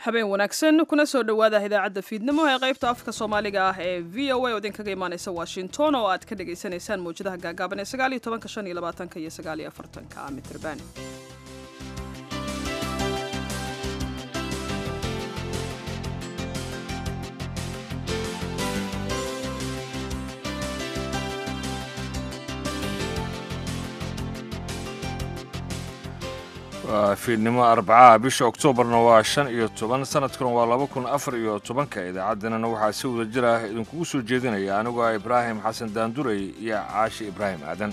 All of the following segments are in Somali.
habeen wanaagsan kuna soo dhowaada idaacadda fiidnimo ee qaybta afka soomaaliga ah ee v o a oo idinkaga imaaneysa washington oo aad ka dhagaysanaysaan mawjadaha gaagaaban ee sagaaliyo tobanka shan iyo labaatanka iyo sagaaliyo afartanka mitrban waa fiidnimo arbacaha bisha oktoobarna waa shan iyo toban sanadkuna waa laba kun afar iyo tobanka idaacadanana waxaa si wada jir ah idinkugu soo jeedinaya anigoo ah ibraahim xasan daandurey iyo caashi ibraahim aadan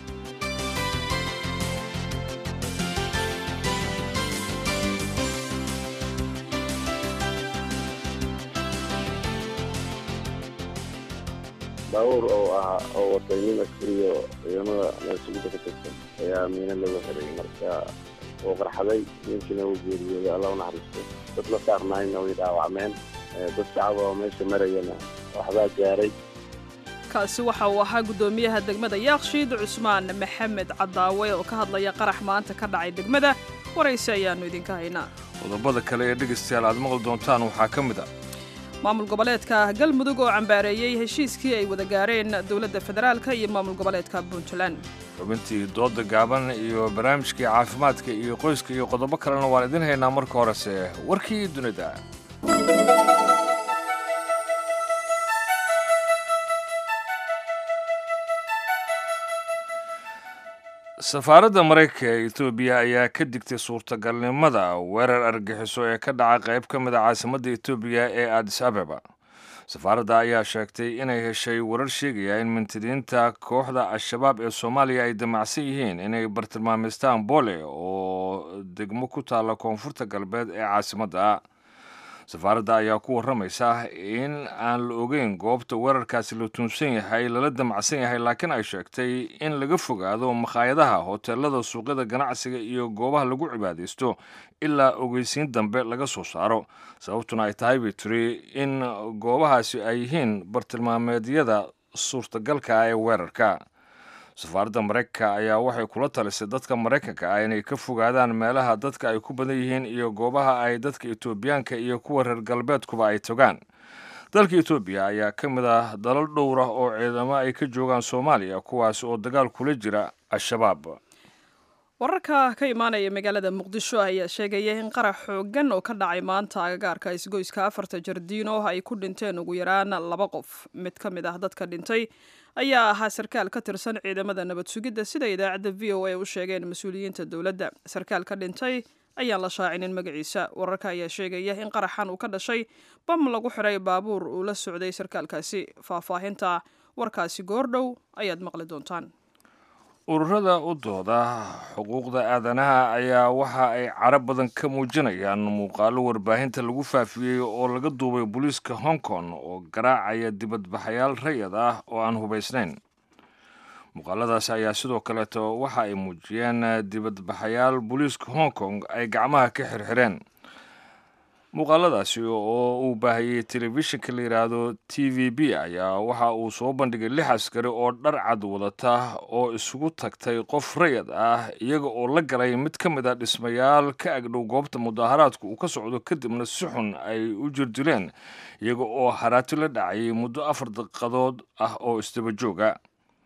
baabuur oo ahaa oo watay nin askariyo ciidamada naasugida ka tirsan ayaa miina lagu xiray marka uu qarxaday ninkina uu geeriyooday alla u naxariisto dad la saarnaayna way dhaawacmeen dad shacaba oo meesha marayana waxbaa gaaray kaasi waxa uu ahaa guddoomiyaha degmada yaakshiid cusmaan maxamed cadaawe oo ka hadlaya qarax maanta ka dhacay degmada waraysi ayaannu idinka haynaa qodobada kale ee dhegaystayaal aad maqli doontaan waxaa ka mid a maamul goboleedka galmudug oo cambaareeyey heshiiskii ay wada gaareen dowladda federaalka iyo maamul goboleedka puntland xubintii dooda gaaban iyo barnaamijkii caafimaadka iyo qoyska iyo qodobo kalena waan idin haynaa marka horese warkii dunida safaaradda maraykanka ee etoobiya ayaa ka digtay suurtagalnimada weerar argaxiso ee ka dhaca qayb ka mid a caasimadda etoobiya ee adis abeba safaaradda ayaa sheegtay inay heshay warar sheegaya in mintidiinta kooxda al-shabaab ee soomaaliya ay damacsan yihiin inay bartilmaameystaan boole oo degmo ku taalla koonfurta galbeed ee caasimadda safaaradda ayaa ku warramaysa in aan la ogeyn goobta weerarkaasi la tuunsan yahay lala damacsan yahay laakiin ay sheegtay in laga fogaado makhaayadaha hoteelada suuqyada ganacsiga iyo goobaha lagu cibaadaysto ilaa ogeysiin dambe laga soo saaro sababtuna ay tahay bay tiri in goobahaasi ay yihiin bartilmaameedyada suurtagalka ah ee weerarka safaaradda maraykanka ayaa waxay kula talisay dadka maraykanka ah inay ka fogaadaan meelaha dadka ay ku badan yihiin iyo goobaha ay dadka etoobiyaanka iyo kuwa reer galbeedkuba ay togaan dalka etoobiya ayaa ka mid ah dalal dhowr ah oo ciidamo ay ka joogaan soomaaliya kuwaas oo dagaal kula jira al-shabaab wararka ka imaanaya magaalada muqdisho ayaa sheegaya in qarax xoogan oo ka dhacay maanta agagaarka isgoyska afarta jardiino ay ku dhinteen ugu yaraan laba qof mid ka mid ah dadka dhintay ayaa ahaa sarkaal ka tirsan ciidamada nabad sugidda sida idaacadda v o a u sheegeen mas-uuliyiinta dowladda sarkaal ka dhintay ayaan la shaacinin magaciisa wararka ayaa sheegaya in qaraxan uu ka dhashay bam lagu xiray baabuur uu la socday sarkaalkaasi faahfaahinta warkaasi goordhow ayaad maqli doontaan ururada u dooda xuquuqda aadanaha ayaa waxa ay carab badan ka muujinayaan muuqaalo warbaahinta lagu faafiyey oo laga duubay booliiska hong kong oo garaacaya dibadbaxayaal rayad ah oo aan hubaysnayn muuqaaladaasi ayaa sidoo kaleeto waxa ay muujiyeen dibadbaxayaal booliiska hong kong ay gacmaha ka xirxireen muuqaaladaasi oo uu baahiyey telefishinka la yidhaahdo t v b ayaa waxa uu soo bandhigay lix askari oo dhar cad wadata oo isugu tagtay qof rayad ah iyaga oo la galay mid ka mid a dhismayaal ka agdhow goobta mudaaharaadku uu ka socdo kadibna si xun ay u jirdileen iyaga oo haraati la dhacayay muddo afar daqiiqadood ah oo isdaba jooga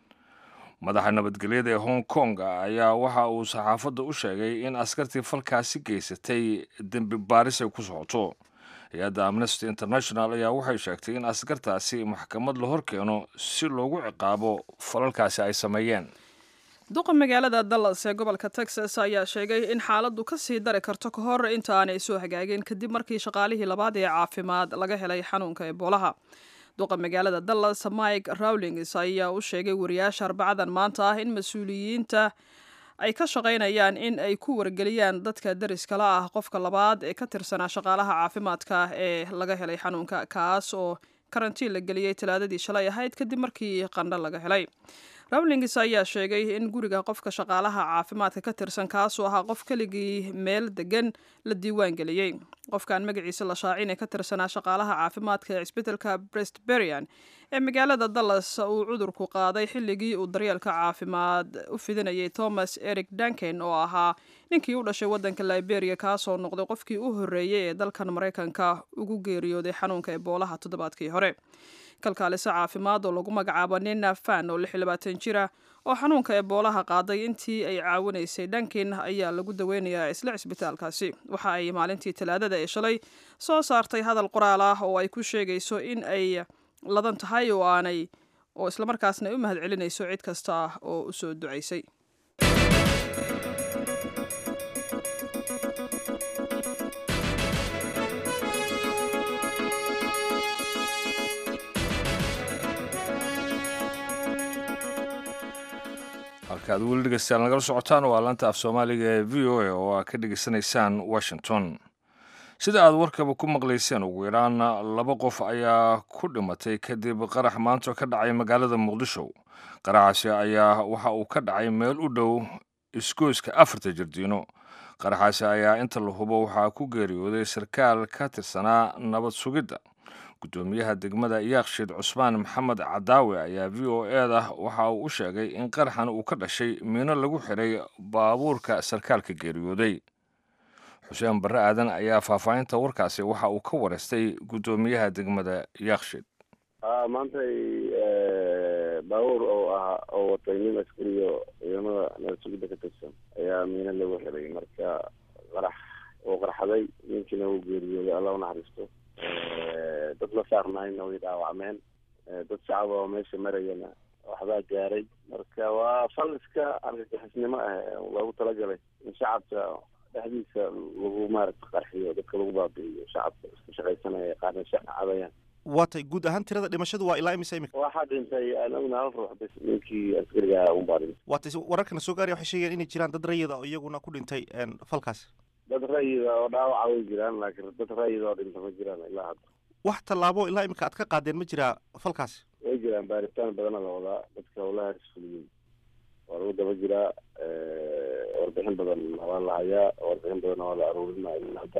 madaxa nabadgelyada ee hong kong ayaa waxa uu saxaafadda u sheegay in askartii falkaasi geysatay dembi baaris ay ku socoto hay-adda amnesty international ayaa waxay sheegtay in askartaasi maxkamad la hor keeno si loogu ciqaabo falalkaasi ay sameeyeen duqa magaalada dallas ee gobolka texas ayaa sheegay in xaaladdu ka sii dari karto ka hor inta aanay soo hagaagin kadib markii shaqaalihii labaad ee caafimaad laga helay xanuunka eboolaha duqa magaalada dallas mike rawlings ayaa u sheegay wariyaasha arbacadan maanta ah in mas-uuliyiinta ay ka shaqaynayaan in ay ku wargeliyaan dadka dariskala ah qofka labaad ee ka tirsanaa shaqaalaha caafimaadka ee laga helay xanuunka kaas oo karantiin la geliyey talaadadii shalay ahayd kadib markii qandho laga helay rawlings ayaa sheegay in guriga qofka shaqaalaha caafimaadka ka tirsan kaasoo ahaa qof keligii meel degan la diiwaan geliyey qofkan magaciisa la shaacin ee ka tirsanaa shaqaalaha caafimaadka ee cisbitalka brestberian ee magaalada dallas uu cudurku qaaday xilligii uu daryeelka caafimaad u fidinayay thomas eric duncan oo ahaa ninkii u dhashay waddanka liberia kaasoo noqday qofkii u horreeyey ee dalkan maraykanka ugu geeriyooday xanuunka eboolaha toddobaadkii hore kalkaaliso caafimaad oo lagu magacaabo nina fan oo lix iyo labaatan jira oo xanuunka eboolaha qaaday intii ay caawinaysay dhankin ayaa lagu daweynayaa isla cisbitaalkaasi waxa ay maalintii talaadada ee shalay soo saartay hadal qoraal ah oo ay ku sheegayso in ay ladan tahay oo aanay oo islamarkaasna ay u mahad celinayso cid kasta oo u soo ducaysay halkaad weli dhegeystaan nagala socotaan waa laanta af soomaaliga ee v o a oo aad ka dhegeysanaysaan washington sida aad warkaba ku maqlayseen ugu yaraan laba qof ayaa ku dhimatay kadib qarax maanta ka dhacay magaalada muqdisho qaraxaasi ayaa waxa uu ka dhacay meel u dhow isgoyska afarta jardiino qaraxaasi ayaa inta la hubo waxaa ku geeriyooday sarkaal ka tirsanaa nabad sugidda guddoomiyaha degmada yaakshiid cusmaan maxamed cadaawe ayaa v o eda waxa uu u sheegay in qaraxan uu ka dhashay miino lagu xiray baabuurka sarkaalka geeriyooday xuseen barre aadan ayaa faahfaahinta warkaasi waxa uu ka wareystay guddoomiyaha degmada yaakshiid maantay baabuur oo ah oo watay nin askariyo ciidamada nabad sugidda ka tirsan ayaa miino lagu xiray marka qarax oo qarxaday ninkiina uu geeriyooday alla u naxariisto dad la saarnaayna way dhaawacmeen dad shacab oo meesha marayana waxbaa gaaray marka waa fal iska argagixisnimo ah loogu talagalay in shacabka dhexdiisa lagu maaragta qarxiyo dadka lagu baabi'iyo shacabka iska shaqaysanaya qaarna shaqa cadayaan waatay guud ahaan tirada dhimashadu waa ilaa imisa imika waxaa dhintay anaguna hal ruux bas ninkii askariga unbaa dhintay waatay wararkana soo gaaraya waxay sheegeen inay jiraan dad rayida oo iyaguna ku dhintay falkaasi dad rayida oo dhaawaca way jiraan laakiin dad rayida oo dhinta ma jiraan ilaa hadda wax tallaabo ilaa imika aad ka qaadeen ma jiraa falkaasi way jiraan baaritaan badana la wadaa dadka howlahaas fuliyin waa lagu daba jiraa warbixin badan waa la hayaa warbixin badanna waa la aruurinaya ilaa hadda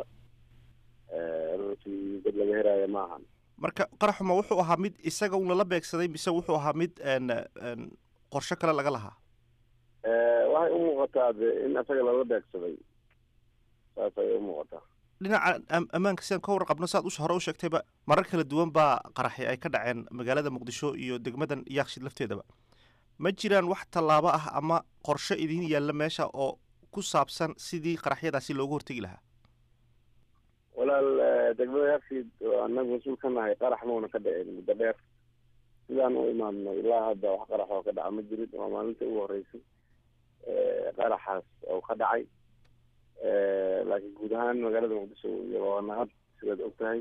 runtii dad laga helaayo ma ahan marka qaraxuma wuxuu ahaa mid isaga un lala beegsaday mise wuxuu ahaa mid qorsho kale laga lahaa waxay u muuqataa de in isaga lala beegsaday saas ayay u muuqataa dhinaca ammaanka sidaan ka warqabno saad us hore u sheegtayba marar kala duwan baa qaraxi ay ka dhaceen magaalada muqdisho iyo degmadan yaakshid lafteedaba ma jiraan wax tallaabo ah ama qorsho idin yaalla meesha oo ku saabsan sidii qaraxyadaasi loogu hortegi lahaa walaal degmada yaakshid anagu mas-uul ka nahay qarax mauna ka dhicin muddo dheer sidaan u imaamno ilaa hadda wax qarax oo ka dhaca ma jirin waa maalinta ugu horeysay qaraxaas oo ka dhacay laakiin guud ahaan magaalada muqdisho iyo waa nahad sidaad og tahay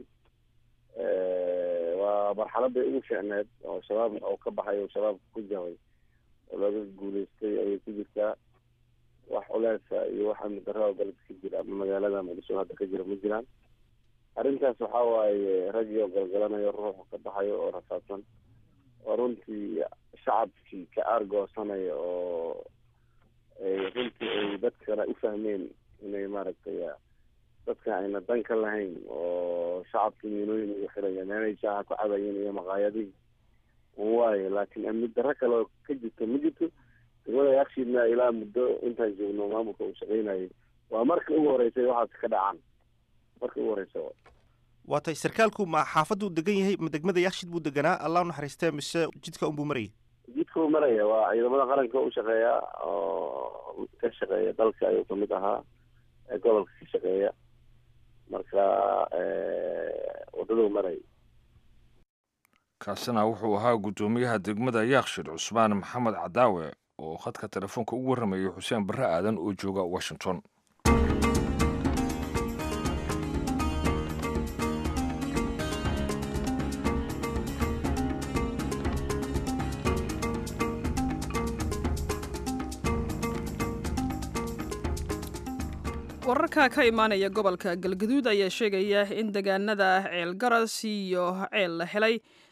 waa marxaladday ugu fiicneed oo shabaab oo ka baxay oo shabaabka ku jabay oo laga guuleystay ayay ku jirtaa wax culeesa iyo wax amni darro oo galabka ka jira ama magaalada muqdisho hadda ka jira ma jiraan arrintaas waxa waaye raggii oo galgalanayo ruuxu ka baxayo oo rafaadsan oo runtii shacabkii ka aargoosanaya oo runtii ay dadkana u fahmeen inay maaragtay dadka ayna dan ka lahayn oo shacabkii miinooyin ugu xirayaan inay shaaha ku cabayeen iyo maqaayadihii un waayo laakiin amni darro kale oo ka jirto ma jirto degmada yakshiidna ilaa muddo intaan joogno maamulka uu shaqaynayay waa marka ugu horeysay waxaas ka dhacaan marka ugu horeysa waatay sarkaalku ma xaafaddu degan yahay ma degmada yaakshid buu deganaa allah u naxariistee mise jidka unbuu marayay jidka uu maraya waa ciidamada qaranka u shaqeeya oo ka shaqeeya dalka ayuu kamid ahaa ee gobolka ka shaqeeya marka wadaduu maraya kaasina wuxuu ahaa guddoomiyaha degmada yaakshid cusmaan maxamed cadaawe oo khadka telefoonka ugu warramayay xuseen barre aadan oo jooga washington wararka ka imaanaya gobolka galgaduud ayaa sheegaya in deegaanada ceel garas iyo ceel la helay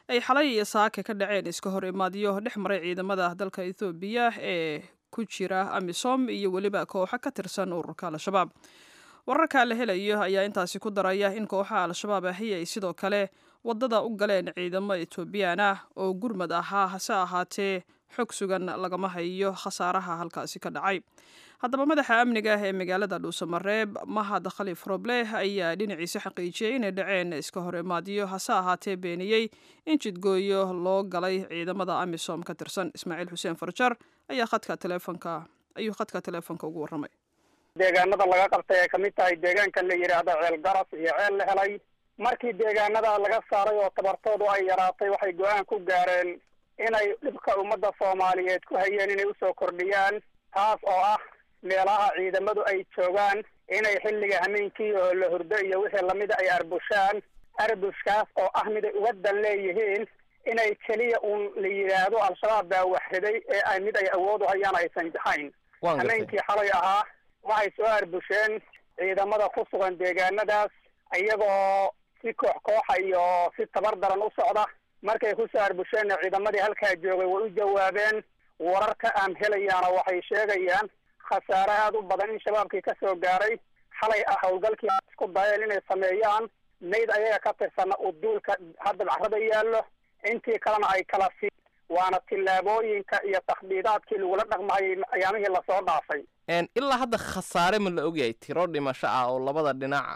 ay xalay iyo saake ka dhaceen iska hor imaadyo dhex maray ciidamada dalka ethoobiya ee ku jira amisom iyo weliba kooxo ka tirsan ururka al-shabaab wararka la helayo ayaa intaasi ku daraya in kooxaha al-shabaab ahi ay sidoo kale wadada u galeen ciidamo etoobiyaan ah oo gurmad ahaa hase ahaatee xog sugan lagama hayo khasaaraha halkaasi ka dhacay haddaba madaxa amniga ee magaalada dhuusamareeb mahad khaliif roble ayaa dhinaciisa xaqiijiyey inay dhaceen iska hor imaadyo hase ahaatee beeniyey in jidgooyo loo galay ciidamada amisom ka tirsan ismaaciil xuseen farjar ayaa khadka teleefonka ayuu khadka teleefonka ugu warramay deegaanada laga qabtay ay kamid tahay deegaanka la yidhaahdo ceel garas iyo ceel la helay markii deegaanada laga saaray oo tabartoodu ay yaraatay waxay go-aan ku gaareen inay dhibka ummadda soomaaliyeed ku hayeen inay usoo kordhiyaan taas oo ah meelaha ciidamadu ay joogaan inay xilliga hameenkii oo la hurdo iyo wixii lamida ay arbushaan arbushkaas oo ah mid ay uga dan leeyihiin inay keliya uun la yidhaahdo al-shabaab baa waxriday ee ay mid ay awood u hayaan aysan jahayn hameenkii xalay ahaa waxay soo arbusheen ciidamada ku sugan deegaanadaas iyagoo si koox kooxa iyo si tabar daran u socda markay kusoo arbusheenna ciidamadii halkaa joogay way u jawaabeen wararka aan helayaana waxay sheegayaan khasaare aada u badan in shabaabkii ka soo gaaray xalay ah howlgalkii isku dayeen inay sameeyaan mayd ayaga ka tirsana uu duulka hadda bacrada yaallo intii kalena ay kala si waana tillaabooyinka iyo takhdiidaadkii lagula dhaqmayay ayaamihii lasoo dhaafay ilaa hadda khasaare ma la ogyahay tiro dhimasho ah oo labada dhinac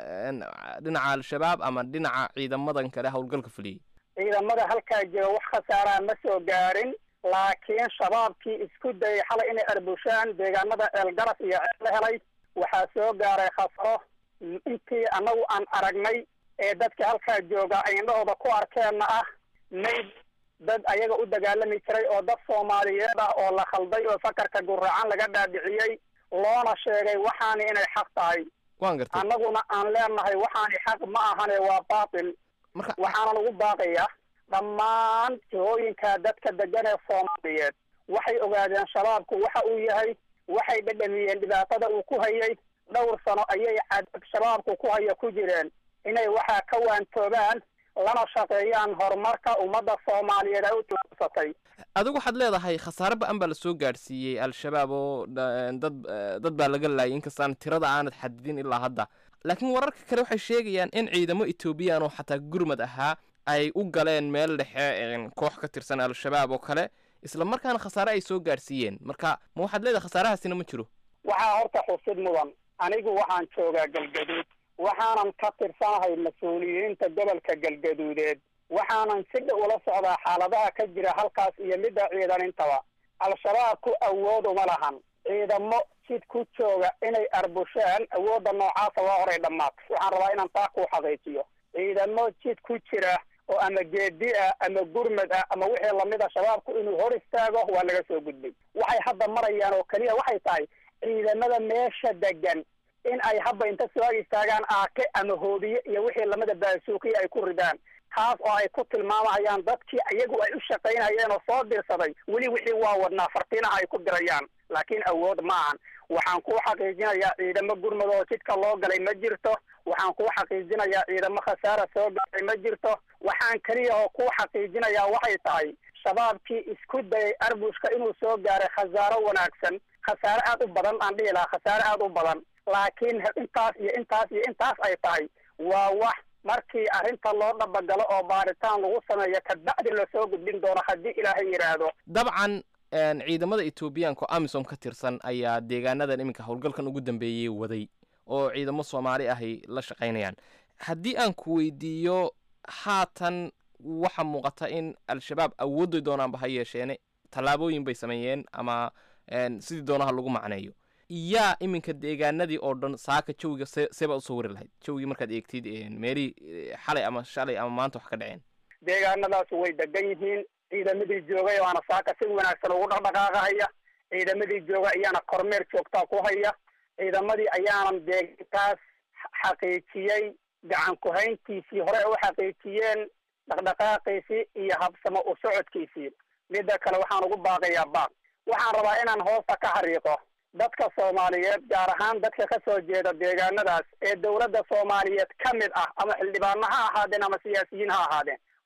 dhinaca al-shabaab ama dhinaca ciidamadan kale howlgalka fuliyey ciidamada halkaa jooga wax khasaaraa ma soo gaarin laakiin shabaabkii isku dayay xalay inay arbushaan deegaanada ceelgaras iyo ceel la helay waxaa soo gaaray khasaro intii annagu aan aragnay ee dadka halkaa jooga ay indhahooda ku arkeenna ah mayd dad ayaga u dagaalami jiray oo dad soomaaliyeed ah oo la khalday oo sakarka guracan laga dhaadhiciyey loona sheegay waxaani inay xaq tahay waan gartay annaguna aan leenahay waxaani xaq ma ahane waa baatil marka waxaana lagu baaqaya dhammaan jihooyinka dadka degan ee soomaaliyeed waxay ogaadeen shabaabku waxa uu yahay waxay dhadhamiyeen dhibaatada uu ku hayay dhowr sano ayay cadab shabaabku ku haya ku jireen inay waxaa ka waantoobaan lana shaqeeyaan horumarka ummadda soomaaliyeed ay u tilaabsatay adigu waxaad leedahay khasaare ba-an baa lasoo gaadhsiiyey al-shabaab oo dad dad baa laga laayay inkastaan tirada aanad xadidin ilaa hadda laakiin wararka kale waxay sheegayaan in ciidamo etoobiyaan oo xataa gurmad ahaa ay u galeen meel dhexe koox ka tirsan al-shabaab oo kale isla markaana khasaare ay soo gaadhsiiyeen marka ma waxaad leedahay khasaarahaasina ma jiro waxaa horta xusid mudan anigu waxaan joogaa galgaduud waxaanan ka tirsanahay mas-uuliyiinta gobolka galgaduudeed waxaanan si dhow ula socdaa xaaladaha ka jira halkaas iyo midda ciidanintaba al-shabaabku awood uma lahan ciidamo jid ku jooga inay arbushaan awoodda noocaasa waa horay dhammaatay waxaan rabaa inaan taa ku xaqiijiyo ciidamo jid ku jira oo ama geedi ah ama gurmad ah ama wixii lamida shabaabku inuu hor istaago waa laga soo gudbay waxay hadda marayaan oo keliya waxay tahay ciidamada meesha degan in ay hadda inta soo ag istaagaan aake ama hoobiye iyo wixii lamida baasuukiya ay ku ridaan taas oo ay ku tilmaamayaan dadkii iyagu ay u shaqaynayeen oo soo dirsaday weli wixii waa wadnaa fartiinaha ay ku dirayaan laakiin awood ma ahan waxaan kuu xaqiijinayaa ciidamo gurmud oo jidka loo galay ma jirto waxaan kuu xaqiijinayaa ciidamo khasaara soo galay ma jirto waxaan keliya oo kuu xaqiijinayaa waxay tahay shabaabkii isku dayay arbushka inuu soo gaaray khasaaro wanaagsan khasaare aad u badan aan dhihi lahaa khasaare aad u badan laakiin intaas iyo intaas iyo intaas ay tahay waa wax markii arrinta loo dhabagalo oo baaritaan lagu sameeyo kabacdi lasoo gudbin doono haddii ilaahay yidhaahdo dabcan ciidamada etoobiyaanka oo amisom ka tirsan ayaa deegaanadan iminka howlgalkan ugu dambeeyey waday oo ciidamo soomaali ahay la shaqaynayaan haddii aan ku weydiiyo haatan waxa muuqata in al-shabaab awoodday doonaanba ha yeesheene tallaabooyin bay sameeyeen ama sidii doonaha lagu macneeyo yaa iminka deegaanadii oo dhan saaka jawiga se seebaa usoo wari lahayd jawigii markaad eegtid meelihii xalay ama shalay ama maanta wax ka dhaceen deegaanadaas way degan yihiin ciidamadii joogay waana saaka si wanaagsan ugu dhaqdhaqaaqahaya ciidamadii jooga ayaana kormeer joogtaa ku haya ciidamadii ayaanan deegaankaas xaqiijiyey gacan ku-hayntiisii hore u xaqiijiyeen dhaqdhaqaaqiisii iyo habsamo u socodkiisii midda kale waxaan ugu baaqayaa baaq waxaan rabaa inaan hoosta ka xariiqo dadka soomaaliyeed gaar ahaan dadka ka soo jeeda deegaanadaas ee dowladda soomaaliyeed ka mid ah ama xildhibaano ha ahaadeen ama siyaasiyiin ha ahaadeen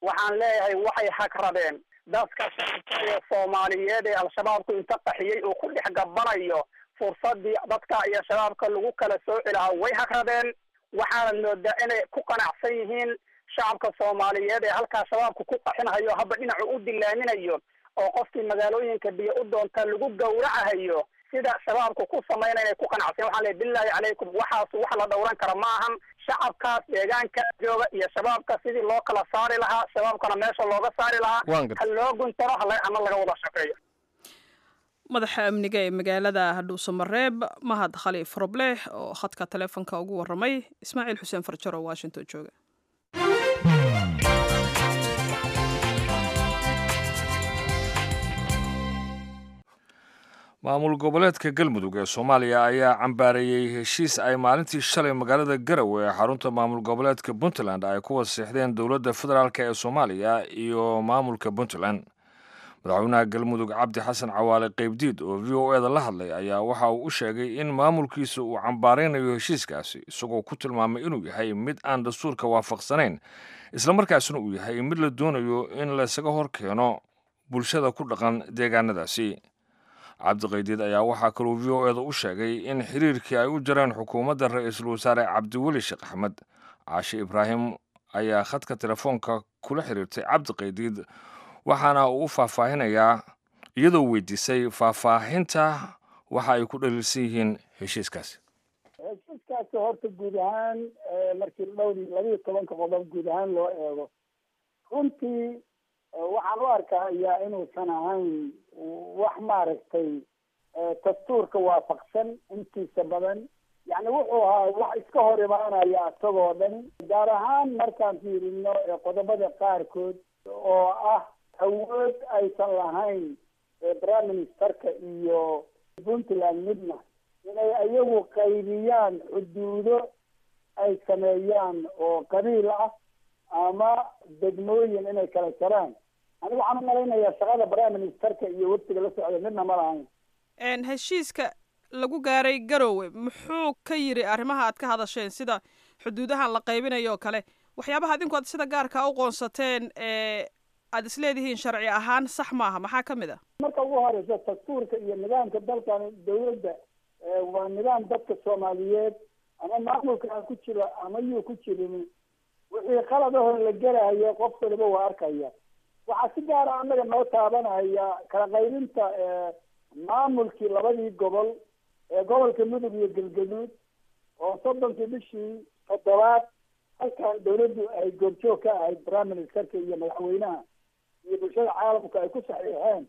waxaan leeyahay waxay hagradeen dadka shacabka ee soomaaliyeed ee al-shabaabku inta qaxiyey uu ku dhex gabanayo fursadii dadka iyo shabaabka lagu kala sooci lahaa way hagradeen waxaanad moodaa inay ku qanacsan yihiin shacabka soomaaliyeed ee halkaa shabaabku ku qaxinhayo haba dhinacu u dilaaminayo oo qofkii magaalooyinka biyo u doonta lagu gawracahayo sida shabaabku ku samayna inay ku qanacsan waxaan leey bilaahi calaykum waxaas wax la dhowran kara ma ahan shacabkaas deegaanka jooga iyo shabaabka sidii loo kala saari lahaa shabaabkana meesha looga saari lahaa Waan gartay. ha loo guntano hala hana laga wada shaqeeyo madaxa amniga ee magaalada hadhuusamareeb mahad khaliif robleh oo khadka taleefonka ugu waramay ismaaciil xuseen farjar oo washington jooga maamul goboleedka galmudug ee soomaaliya ayaa cambaareeyey heshiis ay maalintii shalay magaalada garowe ee xarunta maamul goboleedka puntland ay ku wasiixdeen dowladda federaalk ee soomaaliya iyo maamulka puntland madaxweynaha galmudug cabdi xasan cawaale qeybdiid oo v o eda la hadlay ayaa waxa uu u sheegay in maamulkiisa uu cambaaraynayo heshiiskaasi isagoo ku tilmaamay inuu yahay mid aan dastuurka waafaqsanayn islamarkaasina uu yahay mid la doonayo in laysaga hor keeno bulshada ku dhaqan deegaanadaasi cabdiqaydiid ayaa waxaa kaluu v o eda u sheegay in xiriirkii ay u jareen xukuumadda ra-iisul wasaare cabdiweli sheekh axmed caashe ibraahim ayaa khadka telefoonka kula xiriirtay cabdiqaydiid waxaana uu u faahfaahinayaa iyadoo weydiisay faahfaahinta waxa ay ku dhaliilsan yihiin heshiiskaasi heshiiskaasi horta guud ahaan markii dhowr labiyo tobanka qodob guud ahaan loo eego runtii waxaan u arkayaa inuusan ahayn wax maaragtay dastuurka waafaqsan intiisa badan yani wuxuu ahaa wax iska hor imaanaya isagoo dhan gaar ahaan markaan fiirino qodobada qaarkood oo ah awood aysan lahayn prime ministerka iyo puntland midna inay iyagu qaybiyaan xuduudo ay sameeyaan oo qabiil ah ama degmooyin inay kala jaraan aniga waxaan u malaynayaa shaqada prime ministerka iyo waftiga la socda midna ma lahayn heshiiska lagu gaaray garowe muxuu ka yiri arrimaha aad ka hadasheen sida xuduudahan la qaybinayo oo kale waxyaabaha adinku aad sida gaarka u qoonsateen ee aada isleedihiin sharci ahaan sax maaha maxaa ka mid a marka ugu horeysa dastuurka iyo nidaamka dalkan dawladda waa nidaam dadka soomaaliyeed ama maamulka ha ku jiro ama yuu ku jirin wixii qaladahoo la gelahayo qof waliba waa arkaya waxaa si gaara annaga noo taabanaya kala qaybinta maamulkii labadii gobol ee gobolka mudug iyo galgaduud oo soddonkii bishii toddobaad halkan dawladdu ay goobjoog ka ahayd prime ministerka iyo madaxweynaha iyo bulshada caalamka ay ku saxiixeen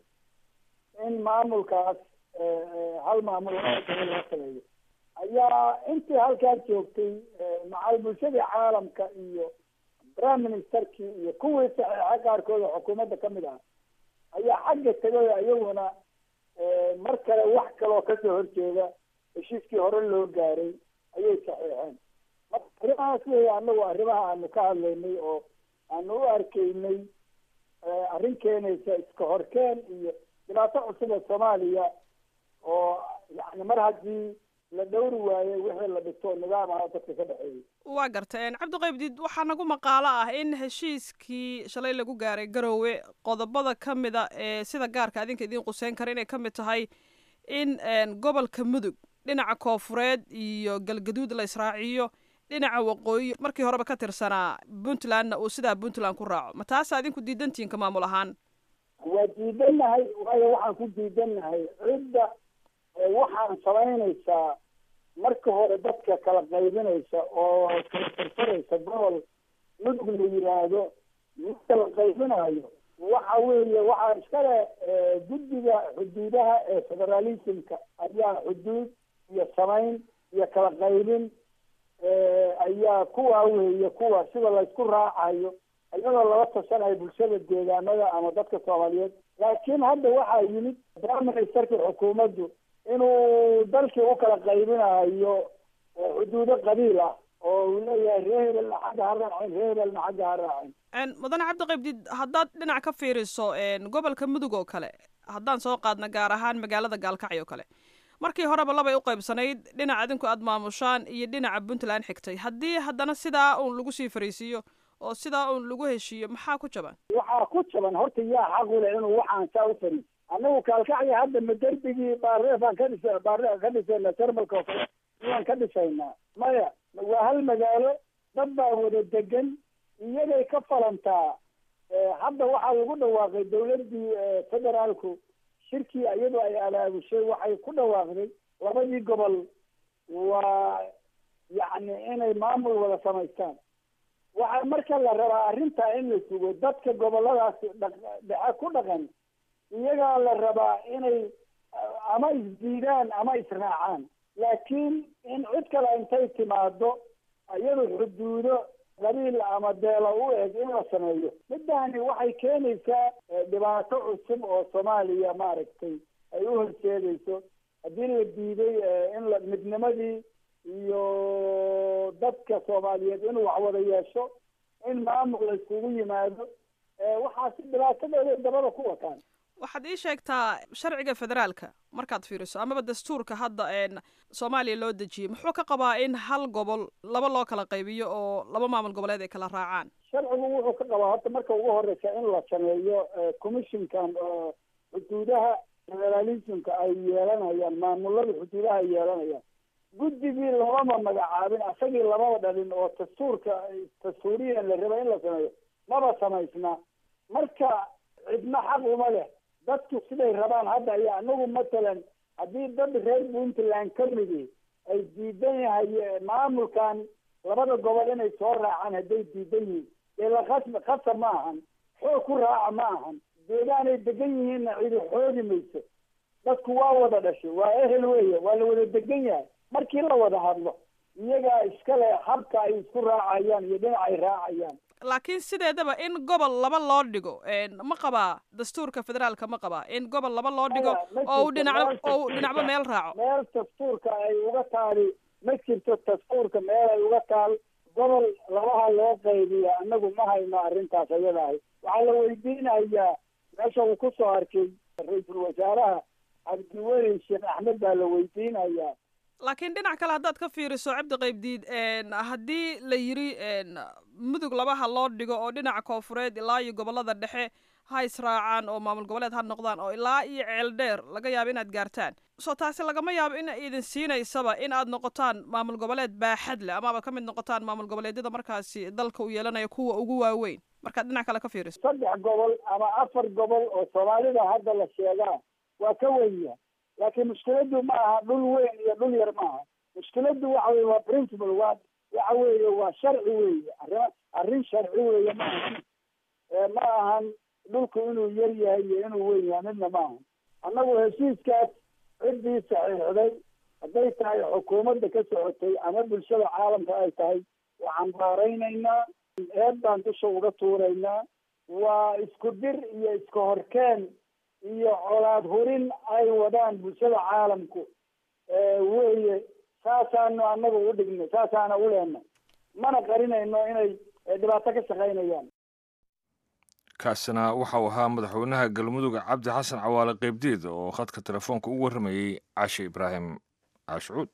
in maamulkaas hal maamul loo sameeyo ayaa intii halkaa joogtay macal bulshadii caalamka iyo prime ministerkii iyo kuwii saxiixa qaarkooda xukuumadda kamid ah ayaa xagga tegay iyaguna mar kale wax kaloo kasoo horjeeda heshiiskii hore loo gaaray ayay saxiixeen marka arrimahaas wey anagu arrimaha aanu ka hadlaynay oo aanu u arkaynay arrin keenaysa iska horkeen iyo dhibaato cusub ee soomaaliya oo yani mar haddii la dhowri waaye wixii la dhito nidaam ah dadka ka dhexeeyay waa garta cabdiqaybdiid waxaa nagu maqaalo ah in heshiiskii shalay lagu gaaray garowe qodobada ka mida ee sida gaarka adinka idiin quseyn kara inay ka mid tahay in gobolka mudug dhinaca koofureed iyo galgaduud la israaciyo dhinaca waqooyi markii horeba ka tirsanaa puntlandna uu sidaa puntland ku raaco ma taasa adinku diidantiinka maamul ahaan waa diidannahay waayo waxaan ku diidannahay cidda waxaan samaynaysaa marka hore dadka kala qaybinaysa oo kala tirsanaysa gobol mudug la yiraahdo marka la qaybinayo waxa weeye waxaa iskale guddiga xuduudaha ee federalismka ayaa xuduud iyo samayn iyo kala qaybin ayaa kuwa weeye kuwa sida laysku raacayo iyadoo lala tashanayo bulshada deegaanada ama dadka soomaaliyeed laakiin hadda waxaa yimid prime ministerka xukuumaddu inuu dalkii u kala qaybinayo xuduudo qabiil ah oo uu leeyahay ree hebelna xagga ha raacin ree hebelna xagga ha raacin mudane cabdiqaybdiid haddaad dhinac ka fiiriso gobolka mudug oo kale haddaan soo qaadna gaar ahaan magaalada gaalkacyo oo kale markii horeba labay u qaybsanayd dhinac adinku aada maamushaan iyo dhinaca puntland xigtay haddii haddana sidaa uun lagu sii fariisiiyo oo sidaa uun lagu heshiiyo maxaa ku jaban waxaa ku jaban horta yaa xaq u leh inuu waxaan saa u fariis annagu kaalkacya hadda ma derbigii baareefaan ka dhisa baare ka dhisayna termalka oo kale miyaan ka dhisaynaa maya waa hal magaalo dad baa wada degan iyagay ka falantaa hadda waxaa lagu dhawaaqay dawladdii federaalku shirkii iyadoo ay abaabushay waxay ku dhawaaqday labadii gobol waa yacni inay maamul wada samaystaan waxaa marka la rabaa arrintaa in la sugo dadka goboladaas dhexe ku dhaqan iyagaa la rabaa inay ama isdiidaan ama israacaan laakiin in cid kale intay timaado iyadu xuduudo qabiil ama deelo u eg in la sameeyo middaani waxay keenaysaa dhibaato cusub oo soomaaliya maaragtay ay u horseedayso haddii la diiday in la midnimadii iyo dadka soomaaliyeed inuu wax wada yeesho in maamul la isugu yimaado waxaasi dhibaatadooda dabada ku wataan waxaad ii sheegtaa sharciga federaalka markaad fiiriso amaba dastuurka hadda soomaaliya loo dejiyey muxuu ka qabaa in hal gobol laba loo kala qaybiyo oo laba maamul goboleed ay kala raacaan sharcigu wuxuu ka qabaa horta marka ugu horeysa in la sameeyo commissionkan oo xuduudaha federalismka ay yeelanayaan maamulada xuduudaha ay yeelanayaan guddigii lamama magacaabin asagii lamaba dhalin oo dastuurka dastuuriya la raba in la sameeyo maba samaysna marka cidna xaq uma leh dadku siday rabaan hadda ay anagu matalan haddii dad reer puntland ka midi ay diidan yahay maamulkan labada gobol inay soo raacaan hadday diidan yihiin dee lakas khasab ma ahan xoog ku raaca ma ahan deegaanay degan yihiinna cidi xoogi mayso dadku waa wada dhashay waa ehel weeye waa la wada degan yahay markii la wada hadlo iyagaa iskale habka ay isku raacayaan iyo dhinac ay raacayaan laakiin sideedaba in gobol laba loo dhigo ma qabaa dastuurka federaalka ma qabaa in gobol laba loo dhigo oo u dhinac oo u dhinacba meel raaco meel dastuurka ay uga taali ma jirto dastuurka meel ay uga taal gobol labaha loo qaybiya annagu ma hayno arrintaas ayada ahay waxaa la weydiinayaa meesha uu ku soo arkay ra-iisul wasaaraha cabdiweli sheekh axmed baa la weydiinayaa laakiin dhinac kale haddaad ka fiiriso cabdi qaybdiid haddii la yiri mudug labaha loo dhigo oo dhinaca koofureed ilaa iyo gobolada dhexe ha israacaan oo maamul goboleed ha noqdaan oo ilaa iyo ceel dheer laga yaabo inaad gaartaan soo taasi lagama yaabo in idin siinaysaba in aad noqotaan maamul goboleed baaxad leh amaaba ka mid noqotaan maamul goboleedyada markaasi dalka u yeelanaya kuwa ugu waaweyn markaad dhinac kale ka fiiriso saddex gobol ama afar gobol oo soomaalida hadda la sheegaa waa ka wenya laakiin mushkiladu ma aha dhul weyn iyo dhul yar maaha mushkiladu waxa weye waa principle waa waxa weeye waa sharci weeye arrin arrin sharci weeye ma ahan ma ahan dhulku inuu yar yahay iyo inuu weyn yahay midna ma ahan annagu heshiiskaas ciddii saxiixday hadday tahay xukuumadda ka socotay ama bulshada caalamka ay tahay waxaan baaraynaynaa eed baan dusha uga tuuraynaa waa isku dir iyo iska horkeen iyo colaad hurin ay wadaan bulshada caalamku weye saasaanu annaga u dhignay saasaana u leenay mana qarinayno inay dhibaato ka shaqaynayaan kaasina waxau ahaa madaxweynaha galmudug cabdi xasan cawaale qeybdiid oo khadka telefoonka u warramayey cashe ibraahim caashucuud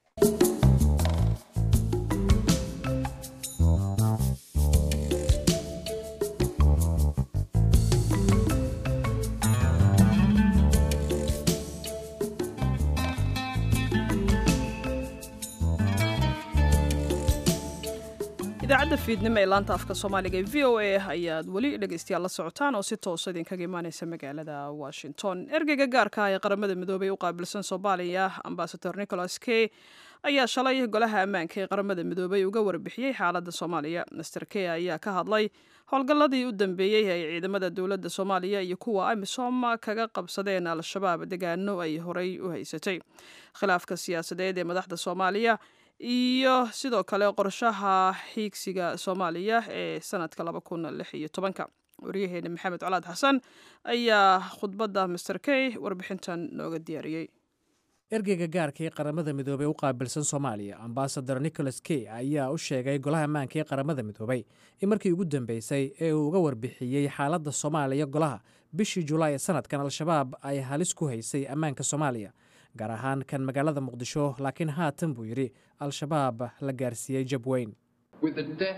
idaacadda fiidnimo ee laanta afka soomaaliga ee v o a ayaad weli dhegeystayaal la socotaan oo si toosa idinkaga imaaneysa magaalada washington ergeyga gaarka ah ee qaramada midoobey u qaabilsan soomaaliya ambasador nicholas key ayaa shalay golaha ammaanka ee qaramada midoobey uga warbixiyey xaaladda soomaaliya master key ayaa ka hadlay howlgalladii u dambeeyey ay ciidamada dowladda soomaaliya iyo kuwa amisom kaga qabsadeen al-shabaab degaano ay horey u haysatay khilaafka siyaasadeed ee madaxda soomaaliya iyo sidoo kale qorshaha xiigsiga soomaaliya ee sanadka laba kun lix iyo tobanka waryaheena maxamed colaad xasan ayaa khudbadda master key warbixintan nooga diyaariyey ergeyga gaarka ee qaramada midoobey u qaabilsan soomaaliya ambasador nicholas key ayaa u sheegay golaha ammaanka ee qaramada midoobey in markii ugu dambeysay ee uu uga warbixiyey xaaladda soomaaliya golaha bishii julaay ee sanadkan al-shabaab ay halis ku haysay ammaanka soomaaliya gaar ahaan kan magaalada muqdisho laakiin haatan buu yidhi al-shabaab la gaarsiiyey jab weyn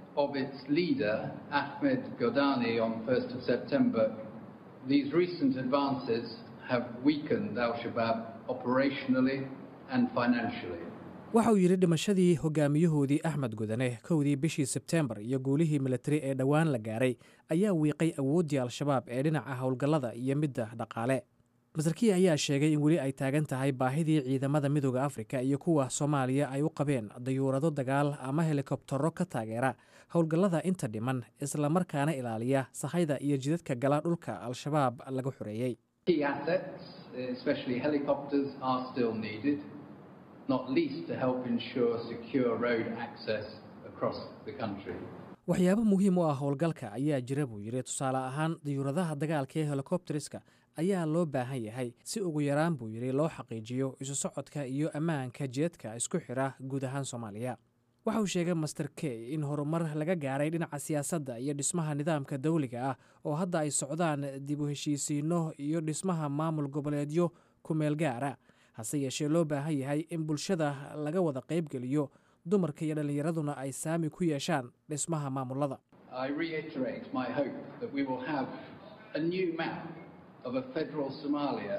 of its leader, Ahmed Godani, on 1st of September, these recent advances have weakened Al Shabaab operationally and financially. waxa uu yidhi dhimashadii hogaamiyahoodii axmed gudane kowdii bishii sebteembar iyo guulihii militari ee dhowaan la gaaray ayaa wiiqay awooddii al-shabaab ee dhinaca howlgallada iyo midda dhaqaale masarkiya ayaa sheegay in weli ay taagan tahay baahidii ciidamada midooda afrika iyo kuwa soomaaliya ay u qabeen dayuurado dagaal ama helikobtaro ka taageera howlgallada inta dhiman islamarkaana ilaaliya sahayda iyo jidadka gala dhulka al-shabaab laga xoreeyey Key assets, especially helicopters, are still needed, not least to help ensure secure road access across the country. waxyaabo muhiim u ah howlgalka ayaa jira buu yidhi tusaale ahaan dayuuradaha dagaalka ee helikobteriska ayaa loo baahan yahay si ugu yaraan buu yidhi loo xaqiijiyo isu socodka iyo ammaanka jeedka isku xidha guud ahaan soomaaliya waxa uu sheegay master key in horumar laga gaaray dhinaca siyaasadda iyo dhismaha nidaamka dawliga ah oo hadda ay socdaan dib u heshiisiinno iyo dhismaha maamul goboleedyo ku meel gaara hase yeeshee loo baahan yahay in bulshada laga wada qaybgeliyo dumarka iyo dhallinyaraduna ay saami ku yeeshaan dhismaha maamulada I reiterate my hope that we will have a new map of a federal Somalia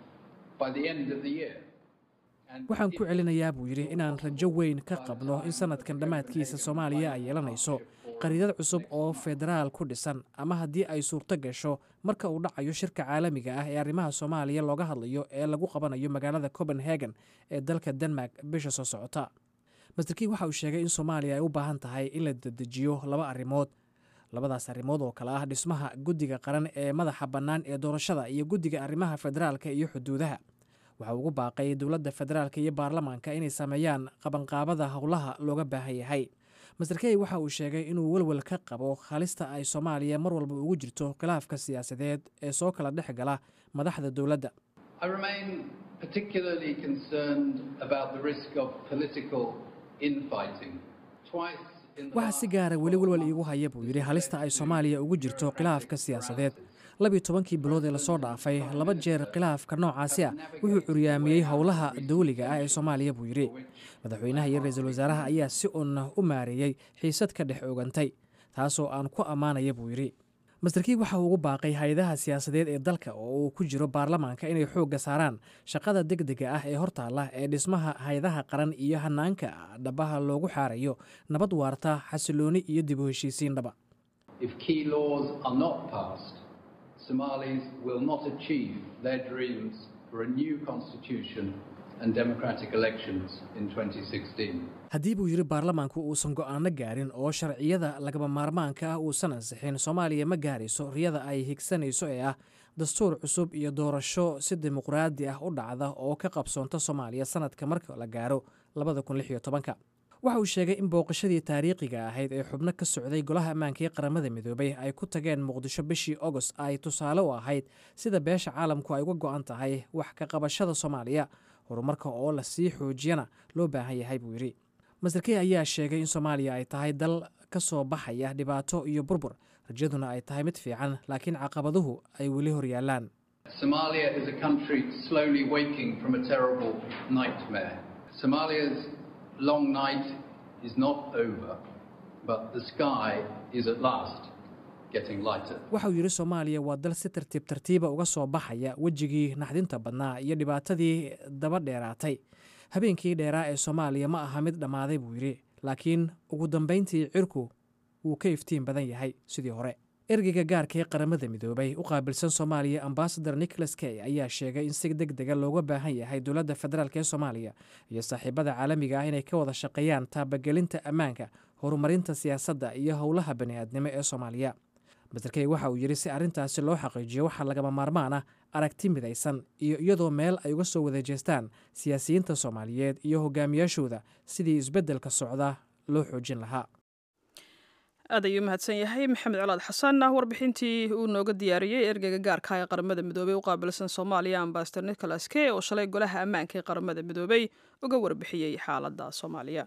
by the end of the year. And waxaan ku celinayaa buu yidhi inaan rajo weyn ka qabno in sanadkan dhammaadkiisa soomaaliya ay yeelanayso qariidad cusub oo federaal ku dhisan ama haddii ay suurto gasho marka uu dhacayo shirka caalamiga ah ee arrimaha soomaaliya looga hadlayo ee lagu qabanayo magaalada copenhagen ee dalka denmark bisha soo socota masterkii waxa uu sheegay in soomaaliya ay u baahan tahay in la dedejiyo laba arrimood labadaas arrimood oo kale ah dhismaha guddiga qaran ee madaxa bannaan ee doorashada iyo guddiga arrimaha federaalka iyo xuduudaha waxa ugu baaqay dowladda federaalka iyo baarlamaanka inay sameeyaan qabanqaabada howlaha looga baahan yahay master key waxa uu sheegay inuu welwel ka qabo halista ay soomaaliya mar walba ugu jirto khilaafka siyaasadeed ee soo kala dhex gala madaxda dowladda I remain particularly concerned about the risk of political infighting. Twice in the waxaa si gaara weli welwel iigu haya buu yidhi halista ay soomaaliya ugu jirto khilaafka siyaasadeed labiyo tobankii bilood ee lasoo dhaafay laba jeer khilaafka noocaasi ah wuxuu curyaamiyey howlaha dawliga ah ee soomaaliya buu yidhi madaxweynaha iyo ra-iisul wasaaraha ayaa si uun u maareeyey xiisad ka dhex ogantay taasoo aan ku ammaanaya buu yidhi masterkii waxa uu ugu baaqay hay-adaha siyaasadeed ee dalka oo uu ku jiro baarlamaanka inay xoogga saaraan shaqada degdega ah ee hortaalla ee dhismaha hay-adaha qaran iyo hanaanka dhabaha loogu xaarayo nabad waarta xasilooni iyo dib u heshiisiin dhaba If key laws are not passed, Somalis will not achieve their dreams for a new constitution and democratic elections in 2016. haddii buu yidhi baarlamaanku uusan go'aano gaarin oo sharciyada lagaba maarmaanka ah uusan ansixin soomaaliya ma gaarayso riyada ay higsanayso ee ah dastuur cusub iyo doorasho si dimuqraadi ah u dhacda oo ka qabsoonta soomaaliya sanadka marka la gaaro waxa uu sheegay in booqashadii taariikhiga ahayd ee xubno ka socday golaha ammaanka ee qaramada midoobay ay ku tageen muqdisho bishii agost ay tusaale u ahayd sida beesha caalamku ay uga go'an tahay wax ka qabashada soomaaliya horumarka oo la sii xoojiyana loo baahan yahay buu yidhi masterkey ayaa sheegay in soomaaliya ay tahay dal ka soo baxaya dhibaato iyo burbur rajaduna ay tahay mid fiican laakiin caqabaduhu ay weli hor yaallaan Somalia is a country slowly waking from a terrible nightmare. Somalia's long night is not over, but the sky is at last getting lighter. waxa uu yidhi soomaaliya waa dal si tartiib tartiiba uga soo baxaya wejigii naxdinta badnaa iyo dhibaatadii daba dheeraatay habeenkii dheeraa ee soomaaliya ma aha mid dhammaaday buu yidhi laakiin ugu dambayntii cirku wuu ka iftiin badan yahay sidii hore ergeyga gaarka ee qaramada midoobay u qaabilsan soomaaliya ambasador nicholas key ayaa sheegay in si deg dega looga baahan yahay dowladda federaalk ee soomaaliya iyo saaxiibada caalamiga ah inay ka wada shaqeeyaan taabagelinta ammaanka horumarinta siyaasadda iyo howlaha bani'aadnimo ee soomaaliya master key waxa uu yidhi si arrintaasi loo xaqiijiyo waxaa lagama maarmaan ah aragti midaysan iyo iyadoo meel ay uga soo wada jeestaan siyaasiyiinta soomaaliyeed iyo hogaamiyaashooda sidii isbeddelka socda loo xoojin lahaa aad ayuu mahadsan yahay maxamed colaad xasan warbixintii uu nooga diyaariyey ergeyga gaarka ee qaramada midoobey u qaabilsan soomaaliya ambasador nicholas key oo shalay golaha ammaanka ee qaramada midoobey uga warbixiyey xaaladda soomaaliya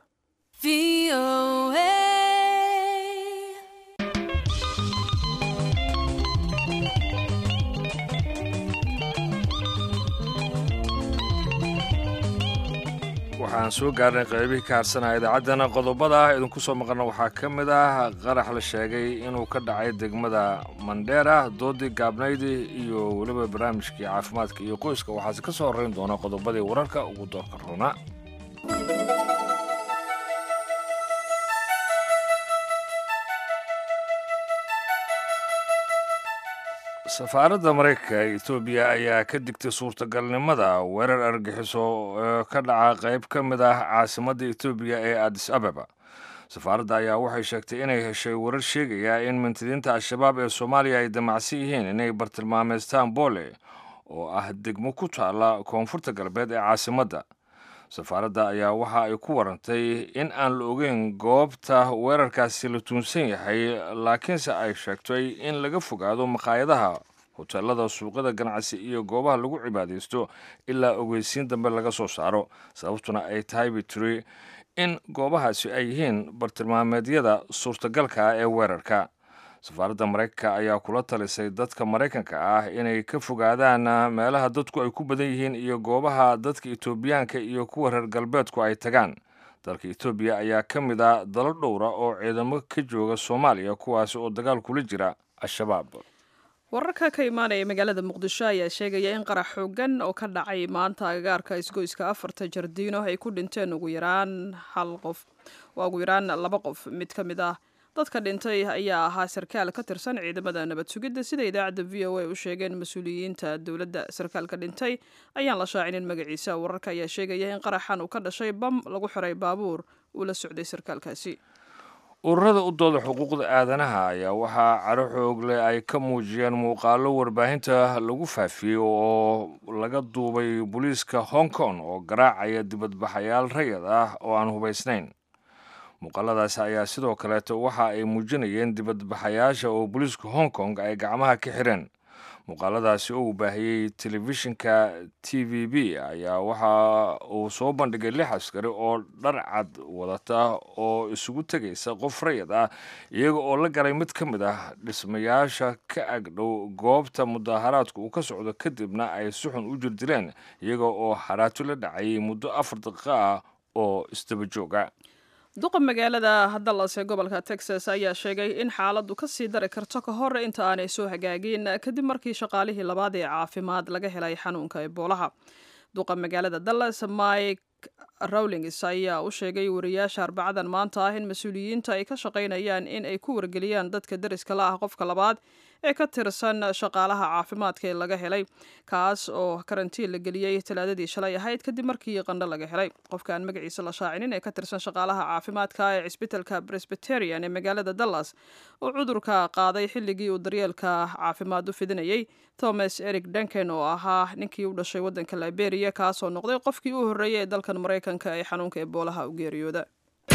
waxaan soo gaarnay qaybihii ka harsanaya idaacaddana qodobada idinku soo maqalna waxaa ka mid ah qarax la sheegay inuu ka dhacay degmada mandheera doodii gaabnaydi iyo weliba barnaamijkii caafimaadka iyo qoyska waxaase ka soo horrayn doona qodobadii wararka ugu doorka roona safaaradda maraykanka ee etoobiya ayaa ka digtay suurtagalnimada weerar argaxiso oo ka dhaca qayb ka mid ah caasimadda etoobiya ee adis ababa safaaradda ayaa waxay sheegtay inay heshay warar sheegaya in mintidiinta al-shabaab ee soomaaliya ay damacsan yihiin inay bartilmaameystaan boole oo ah degmo ku taalla koonfurta galbeed ee caasimadda safaaradda ayaa waxa ay ku warantay in aan la ogeyn goobta weerarkaasi la tuunsan yahay laakiinse ay sheegtay in laga fogaado maqaayadaha hoteelada suuqyada ganacsi iyo goobaha lagu cibaadaysto ilaa ogeysiin dambe laga soo saaro sababtuna ay tahay bitiri in goobahaasi ay yihiin bartilmaameedyada suurtagalka ah ee weerarka safaaradda maraykanka ayaa kula talisay dadka maraykanka ah inay ka fogaadaan meelaha dadku ay ku badan yihiin iyo goobaha dadka etoobiyaanka iyo kuwa reer galbeedku ay tagaan dalka etoobiya ayaa ka mid ah dalo dhowra oo ciidamo ka jooga soomaaliya kuwaasi oo dagaal kula jira al-shabaab wararka ka imaanaya magaalada muqdisho ayaa sheegaya in qarax xoogan oo ka dhacay maanta agagaarka isgoyska afarta jardiino ay ku dhinteen ugu yaraan hal qof waa ugu yaraan laba qof mid ka mid ah dadka dhintay ayaa ahaa sarkaal ka tirsan ciidamada nabad sugidda sida idaacadda v o a u sheegeen mas-uuliyiinta dowladda sarkaalka dhintay ayaan la shaacinin magaciisa wararka ayaa sheegaya in qaraxan uu ka dhashay bam lagu xiray baabuur uu la socday sarkaalkaasi ururada u dooda xuquuqda aadanaha ayaa waxaa caro xoogle ay ka muujiyeen muuqaalo warbaahinta lagu faafiyey oo laga duubay booliiska hong kong oo garaacaya dibadbaxayaal rayad ah oo aan hubaysnayn muuqaaladaasi ayaa sidoo kaleeto waxa ay muujinayeen dibadbaxayaasha oo booliiska hong kong ay gacmaha ka xireen muuqaaladaasi oo uu baahiyey telefishinka t v b ayaa waxa uu soo bandhigay lix askari oo dhar cad wadata oo isugu tegaysa qof rayad ah iyaga oo la galay mid ka mid ah dhismayaasha ka agdhow goobta mudaaharaadku uu ka socdo kadibna ay si xun u jirdileen iyaga oo haraato la dhacayay muddo afar daqiiqo ah oo isdaba jooga duqa magaalada dallas ee gobolka texas ayaa sheegay in xaaladdu ka sii dari karto ka hor inta aanay soo hagaagin kadib markii shaqaalihii labaad ee caafimaad laga helay xanuunka eboolaha duqa magaalada dallas mike rawlings ayaa u sheegay wariyaasha arbacadan maanta ah in mas-uuliyiinta ay ka shaqaynayaan in ay ku wargeliyaan dadka deriska la ah qofka labaad ee ka tirsan shaqaalaha caafimaadka ee laga helay kaas oo karantiin la geliyey talaadadii shalay ahayd kadib markii qandho laga helay qofka aan magaciisa la shaacinin ee ka tirsan shaqaalaha caafimaadka ee cisbitalka presbyterian ee magaalada dallas oo cudurka qaaday xilligii uu daryeelka caafimaad u fidinayey thomas eric duncan oo ahaa ninkii u dhashay waddanka liberia kaasoo noqday qofkii u horreeyey ee dalkan maraykanka ee xanuunka eboolaha u geeriyooda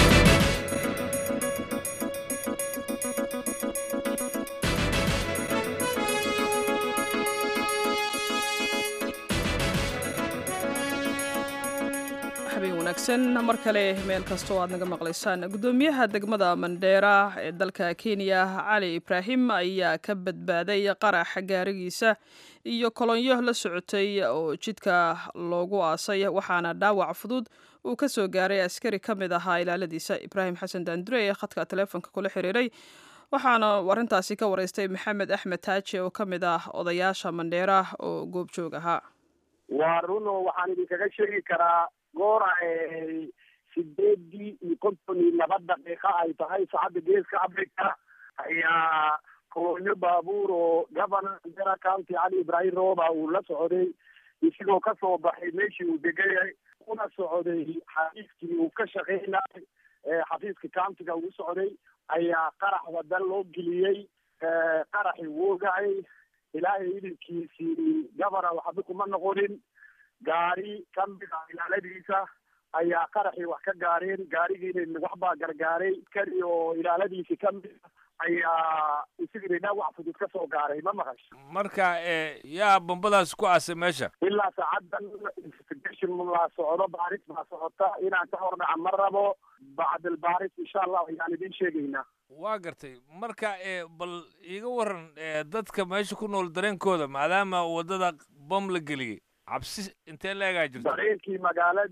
wanaagsan mar kale meel kasta oo aad naga maqlaysaan guddoomiyaha degmada mandheera ee dalka kenya cali ibraahim ayaa ka badbaaday qarax gaarigiisa iyo kolonyo la socotay oo jidka loogu aasay waxaana dhaawac fudud uu ka soo gaaray askari ka mid ahaa ilaaladiisa ibraahim xasan daandure ee khadka taleefonka kula xiriiray waxaana arrintaasi ka wareystay maxamed axmed taaji oo ka mid ah odayaasha mandheera oo goobjoog ahaa waa runo waxaan idinkaga sheegi karaa goora sideedii iyo konton iyo laba daqiiqa ay tahay saacadda geeska africa ayaa kolonyo baabuur oo governor mandera county cali ibraahim rooba uu la socday isigoo kasoo baxay meeshii uu degayay una socday xafiiskii uu ka shaqeynayay xafiiska countiga uu socday ayaa qarax wadan loo geliyey qaraxi wuu dhacay ilaahay idinkiisii governor waxba kuma noqonin gaari kamid ah ilaaladiisa ayaa qaraxii wax ka gaareen gaarigiina waxbaa gargaaray kari oo ilaaladiisi kamid ayaa isigina dhaawac fudud ka soo gaaray ma maqash marka yaa bombadaas ku aasay meesha ilaa saacadan investigation la socdo baaris baa socota inaan ka hordhaca ma rabo bacdal baaris insha allah ayaan idin sheegaynaa waa gartay marka bal iiga waran dadka meesha ku nool dareenkooda maadaama waddada bom la geliyey cabsi intee leegaa jirta dareenkii magaaladii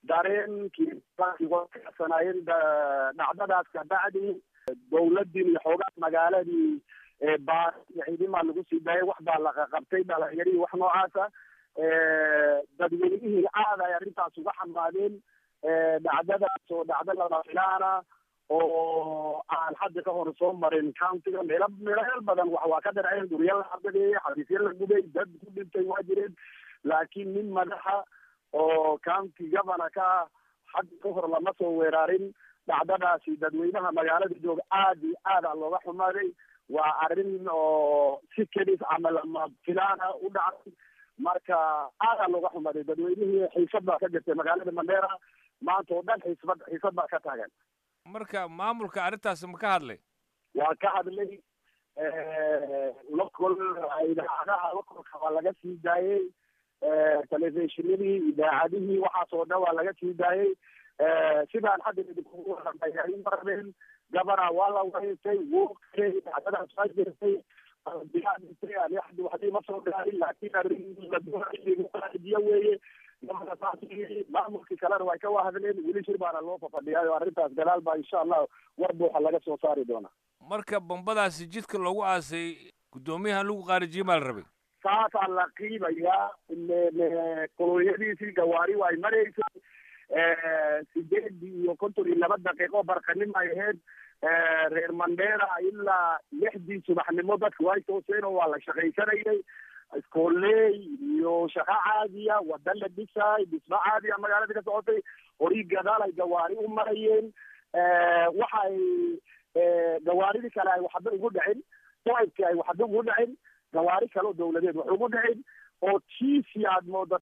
dareenkii wasanayeen dhacdadaas kabacdi dawladdiin iyo xoogaa magaaladii baar iyo ciidimaa lagu sii daayay wax baa laqaqabtay dhalinyarii wax noocaasa dadweynihii aad ay arrintaas uga xamaadeen dhacdadaas oo dhacdo lama filaana oo aan hadda ka hor soo marin countiga meelo meeleel badan wax waa ka dhaceen guryo la cabadeeyey xafiisyo la gubay dad ku dhintay waa jireen laakiin nin madaxa oo county governor ka ah hadda ka hor lama soo weeraarin dhacdadaasi dadweynaha magaalada jooga aad iyo aad a looga xumaaday waa arrin oo si kedis ama lama filaana u dhacday marka aadaa looga xumaaday dadweynihii xiisad baa ka jirtay magaalada mandera maanta oo dhan xiisbad xiisad baa ka taagan marka maamulka arrintaasi ma ka hadlay waa ka hadlay local idaacadaha localka waa laga sii daayey telefishinadii idaacadihii waxaas oo dhan waa laga sii daayey sidaan hadda idinkugu waramay marabeen gabana waa la wareegtay wuu qiray dhacdadaas waa jirtay diyaadintay ani axdi waxdii ma soo dhaarin laakiin arrin la doonaiyo weeye gabana saas maamulkii kalena way ka wahadleen weli shir baana loo fafadhiyaay oo arrintaas gadaal baa insha allah war buuxa laga soo saari doonaa marka bombadaasi jidka loogu aasay guddoomiyahan lagu qaarijiyey baa la rabay saasaa la qiibayaa kolonyadiisii gawaari way maraysay sideed iyo konton iyo laba daqiiqo barqanimo ay ahayd reer mandera ilaa lixdii subaxnimo dadka way tooseen oo waa la shaqaysanayay iskooley iyo shaqo caadiya wada la dhisaay dhismo caadiya magaalada ka socotay horii gadaal ay gawaari u marayeen waxay gawaaridii kale ay waxba ugu dhicin soibkii ay waxba ugu dhicin gawaari kale oo dawladeed wax ugu dhicin oo tiisi aad mooda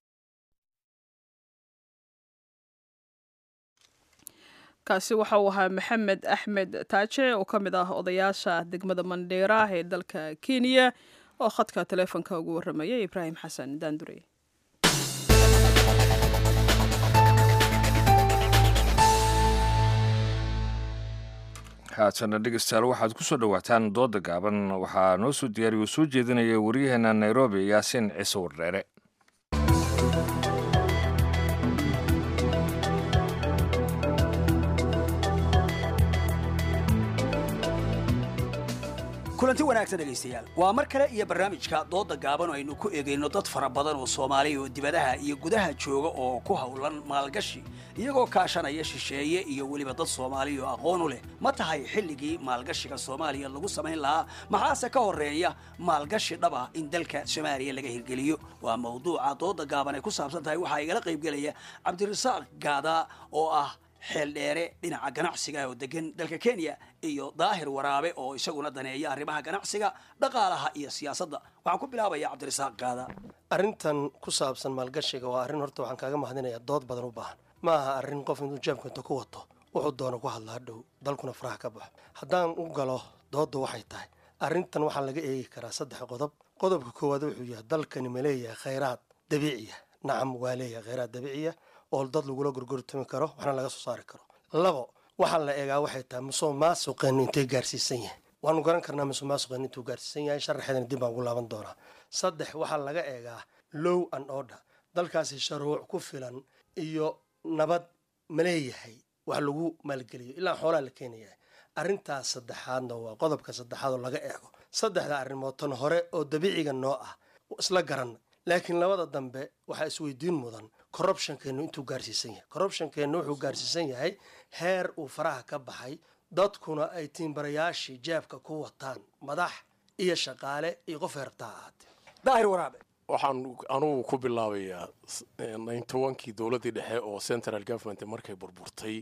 kaasi waxa uu ahaa maxamed axmed taaje oo ka mid ah odayaasha degmada mandheera ee dalka kenya oo khadka taleefonka ugu warramayay ibraahim xasan daandure haatana dhegeystayaal waxaad ku soo dhowaataan dooda gaaban waxaa noo soo diyaariyo soo jeedinaya waryaheena nairobi yaasiin ciise wardheere kulanti wanaagsan dhegaystayaal waa mar kale iyo barnaamijka dooda gaaban oo aynu ku eegayno dad fara badan oo soomaaliya oo dibadaha iyo gudaha jooga oo ku howlan maalgashi iyagoo kaashanaya shisheeye iyo weliba dad soomaaliya oo aqoon u leh ma tahay xilligii maalgashiga soomaaliya lagu samayn lahaa maxaase ka horeeya maalgashi dhab ah in dalka soomaaliya laga hirgeliyo waa mawduuca dooda gaaban ay ku saabsan tahay waxaa igala qaybgelaya cabdirasaaq gaada oo ah xeel dheere dhinaca ganacsiga oo degan dalka kenya iyo daahir waraabe oo isaguna daneeya arrimaha ganacsiga dhaqaalaha iyo siyaasadda waxaan ku bilaabaya cabdirasaaq gaada arrintan ku saabsan maalgashiga waa arrin horta waxaan kaaga mahadinayaa dood badan u baahan ma aha arrin qof intuu jeebka inta ku wato wuxuu doono ku hadlaa dhow dalkuna faraha ka baxo haddaan u galo doodda waxay tahay arrintan waxaa laga eegi karaa saddex qodob qodobka koowaad wuxuu yahay dalkani ma leeyahay khayraad dabiiciya nacam waa leeyahay khayraad dabiiciya oo dad lagula gorgortami karo waxna laga soo saari karo labo waxaa la eegaa waxay tahay musuq maasuqeen intay gaarsiisan yahay waanu garan karnaa musuq maasuqeen intuu gaarsiisan yahay sharaxeedana dib baan ugu laaban doonaa saddex waxaa laga eegaa low and order dalkaasi sharuuc ku filan iyo nabad ma leeyahay wax lagu maalgeliyo ilaa xoolaa la keenayahay arrintaas saddexaadna waa qodobka saddexaad oo laga eego saddexda arrimood tan hore oo dabiiciga noo ah isla garan laakiin labada dambe waxaa isweydiin mudan corruptionkeenu intuu gaarsiisan yahay corruptionkeenu wuxuu gaarsiisan yahay heer uu faraha ka baxay dadkuna ay tiimbarayaashii jeebka ku wataan madax iyo shaqaale iyo qof heertaa ahaatee daahir waraabe waxaan anugu ku bilaabayaa nintobankii dowladdii dhexe oo central government markay burburtay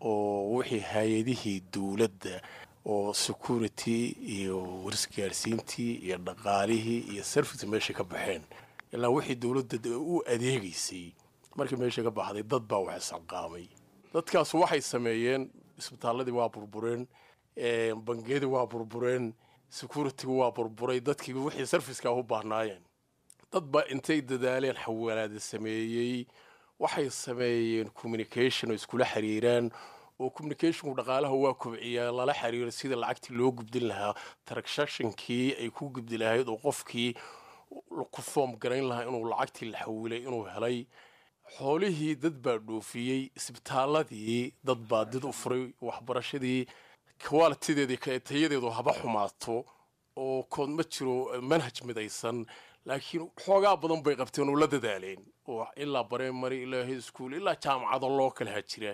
oo wixii hay-adihii dowladda oo security iyo warisgaarsiintii iyo dhaqaalihii iyo service meesha ka baxeen ilaa wixii dowladda u adeegaysay markii meesha ka baxday dad baa wax isxilqaamay dadkaas waxay sameeyeen isbitaaladii waa burbureen bangiyadii waa burbureen security waa burburay dadkii wixii serviceka u baahnaayeen dad baa intay dadaaleen xawaalaada sameeyey waxay sameeyeen communication oo iskula xiriiraan oo communicationku dhaqaalaha waa kobciyaa lala xiriiro sida lacagtii loo gubdin lahaa transactionkii ay ku gubdi lahayd oo qofkii ku foom garayn lahaa inuu lacagtii la xawilay inuu helay xoolihii dad baa dhoofiyey isbitaaladii dad baa did u furay waxbarashadii kwalitideedii tayadeedu haba xumaato oo kood ma jiro manhaj midaysan laakiin xoogaa badan bay qabteen oo la dadaaleen oo ilaa bareemary ilaa hischool ilaa jaamacado loo kalaha jira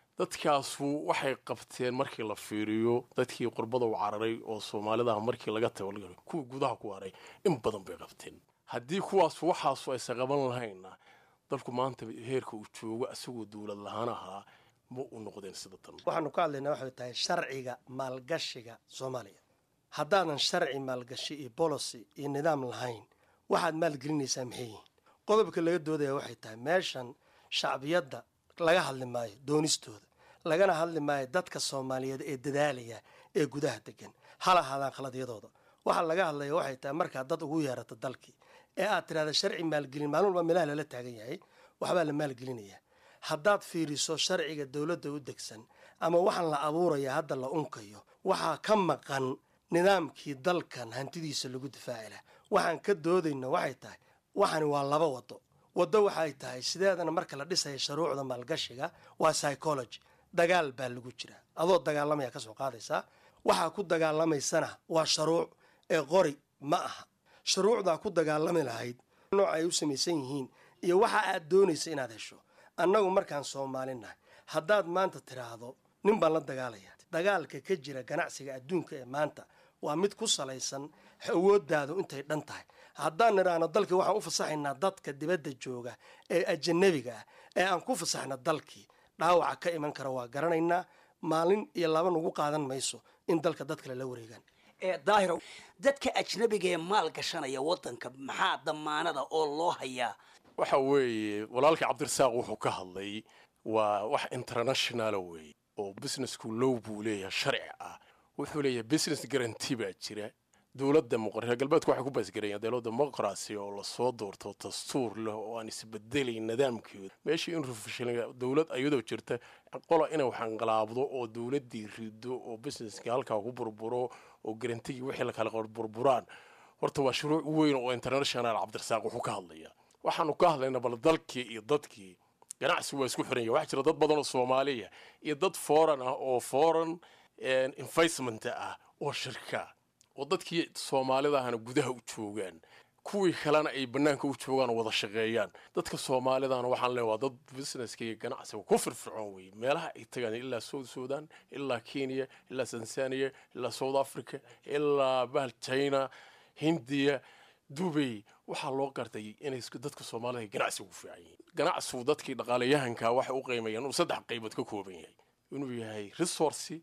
dadkaasu waxay qabteen markii la fiiriyo dadkii qurbada u cararay oo soomaalida markii laga tago kuwii gudaha ku haray in badan bay qabteen haddii kuwaas waxaasu aysan qaban lahayna dalku maanta heerka uu joogo isagoo dowlad lahaan ahaa ma u noqdeen sida tan waxaanu ka hadlaynaa waxay tahay sharciga maalgashiga soomaaliya haddaadan sharci maalgashi iyo bolicy iyo nidaam lahayn waxaad maalgelinaysaa maxay yihiin qodobka laga doodaya waxay tahay meeshan shacbiyadda laga hadli maayo doonistooda lagana hadli maayo dadka soomaaliyeed ee dadaalaya ee gudaha degan hal ahaadaan khaladyadooda waxaa laga hadlaya waxay tahay markaad dad ugu yeerato dalkii ee aad tidhahda sharci maalgelin maalin walba meelaha lala taagan yahay waxbaa la maalgelinaya haddaad fiiriso sharciga dowladda u degsan ama waxaan la abuuraya hadda la unkayo waxaa ka maqan nidaamkii dalkan hantidiisa lagu difaaci laha waxaan ka doodayno waxay tahay waxani waa laba wado waddo waxay tahay sideedana marka la dhisaya shuruucda maalgashiga waa psychology dagaal baa lagu jira adoo dagaalamaya kasoo qaadaysaa waxaa ku dagaalamaysana waa shuruuc ee qori ma aha shuruucdaa ku dagaalami lahayd nooca ay u samaysan yihiin iyo waxa aad doonaysa inaad hesho annagu markaan soomaalinahay haddaad maanta tidhaahdo nin baan la dagaalaya dagaalka ka jira ganacsiga adduunka ee maanta waa mid ku salaysan awooddaadu intay dhan tahay haddaan nidhaahno dalkii waxaan u fasaxaynaa dadka dibadda jooga ee ajanabiga ah ee aan ku fasaxna dalkii dhaawaca ka iman kara waa garanaynaa maalin iyo laba nagu qaadan mayso in dalka dad kale la wareegaan daahiro dadka ajnabiga ee maal gashanaya wadanka maxaa damaanada oo loo hayaa waxa weeye walaalkii cabdirasaaq wuxuu ka hadlay waa wax internationala weeye oo businessku low buu leeyahay sharci ah wuxuu leeyahay business guarantee baa jira dowladda reer galbeedku waxay ku baasgareeyaan dowladda demoqracy oo lasoo doorto dastuur leh oo aan isbedelayn nidaamkeedu meeshii in rufishan dowlad ayadoo jirta qola inay waxanqalaabdo oo dowladdii rido oo businesska halkaa ku burburo oo garantigii wixii lakala burburaan horta waa shuruuc weyn oo international cabdirasaaq wuxuu ka hadlaya waxaanu ka hadlaynaa bal dalkii iyo dadkii ganacsi waa isku xiran yahay waxaa jira dad badan oo soomaaliya iyo dad foreign ah oo foreign investment ah oo shirka oo dadkii soomaalida ahna gudaha u joogaan kuwii kalena ay banaanka u joogaan oo wada shaqeeyaan dadka soomaalidana waxaan leeya waa dad businesska iyo ganacsiga ku firfircoon wey meelaha ay tagaan ilaa south sudan ilaa kenya ilaa tanzania ilaa south africa ilaa bahal china hindiya dubay waxaa loo gartay inay dadka soomaalida ganacsiga ku fiican yihiin ganacsigu dadkii dhaqaalayahanka waxay u qiimayaan inuu saddex qaybood ka kooban yahay inuu yahay resource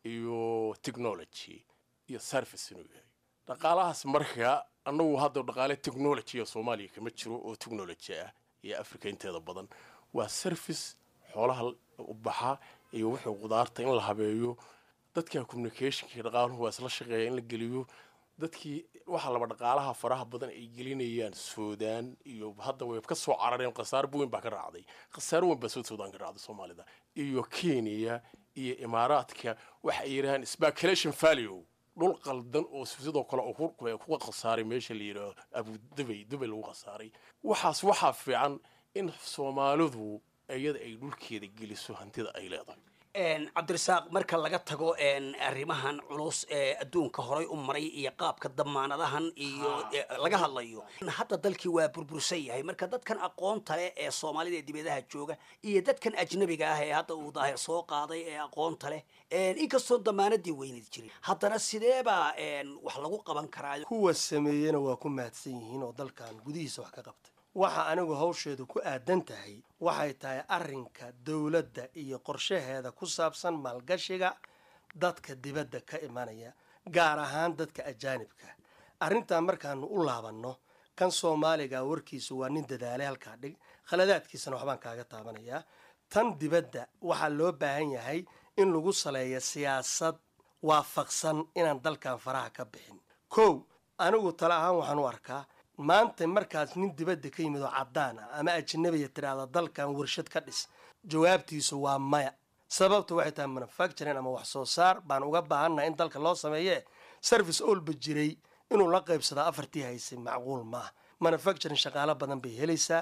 iyo technology iyo service inuu yahay dhaqaalahaas marka annagu hadda dhaqaale technology soomaaliya kama jiro oo technology ah iyo africa inteeda badan waa service xoolaha u baxa iyo wuxuu qudaarta in la habeeyo dadka communicationka dhaqaaluhu waa isla shaqeeya in la geliyo dadkii waxaa laba dhaqaalaha faraha badan ay gelinayaan suudaan iyo hadda way ka soo carareen khasaar weyn baa ka raacday khasaar weyn baa soo suudaan ka raacday soomaalida iyo kenya iyo imaaraadka waxa ay yidhahaan speculation value dhul qaldan oo sidoo kale kuga khasaaray meesha la yidhaaho abu dubay dubay lagu khasaaray waxaas waxaa fiican in soomaalidu iyada ay dhulkeeda geliso hantida ay leedahay cabdirasaaq marka laga tago arrimahan culus ee adduunka horay u maray iyo qaabka damaanadahan iyo laga hadlayo hadda dalkii waa burbursan yahay marka dadkan aqoonta leh ee soomaalida ee dibadaha jooga iyo dadkan ajnabiga ah ee hadda uu daahir soo qaaday ee aqoonta leh inkastoo damaanadii weyneed jirin haddana sideebaa wax lagu qaban karaa kuwa sameeyena waa ku mahadsan yihiin oo dalkan gudihiisa wax ka qabtay waxa anigu hawsheedu ku aadan tahay waxay tahay arrinka dowladda iyo qorshaheeda ku saabsan maalgashiga dadka dibadda ka imanaya gaar ahaan dadka ajaanibka arrintaa markaanu u laabanno kan soomaaliga warkiisu waa nin dadaalay halkaa dhig khaladaadkiisana waxbaan kaaga taabanayaa tan dibadda waxaa loo baahan yahay in lagu saleeyo siyaasad waafaqsan inaan dalkan faraha ka bixin kow anigu tale ahaan waxaan u arkaa maanta markaas nin dibadda ka yimid oo caddaan ah ama ajnabiya tidhaahda dalkan warshad ka dhis jawaabtiisu waa maya sababta waxay tahay manufacturing ama wax soo saar baan uga baahannaha in dalka loo sameeye service olba jiray inuu la qaybsadaa afartii haysay macquul maaha manufacturing shaqaalo badan bay helaysaa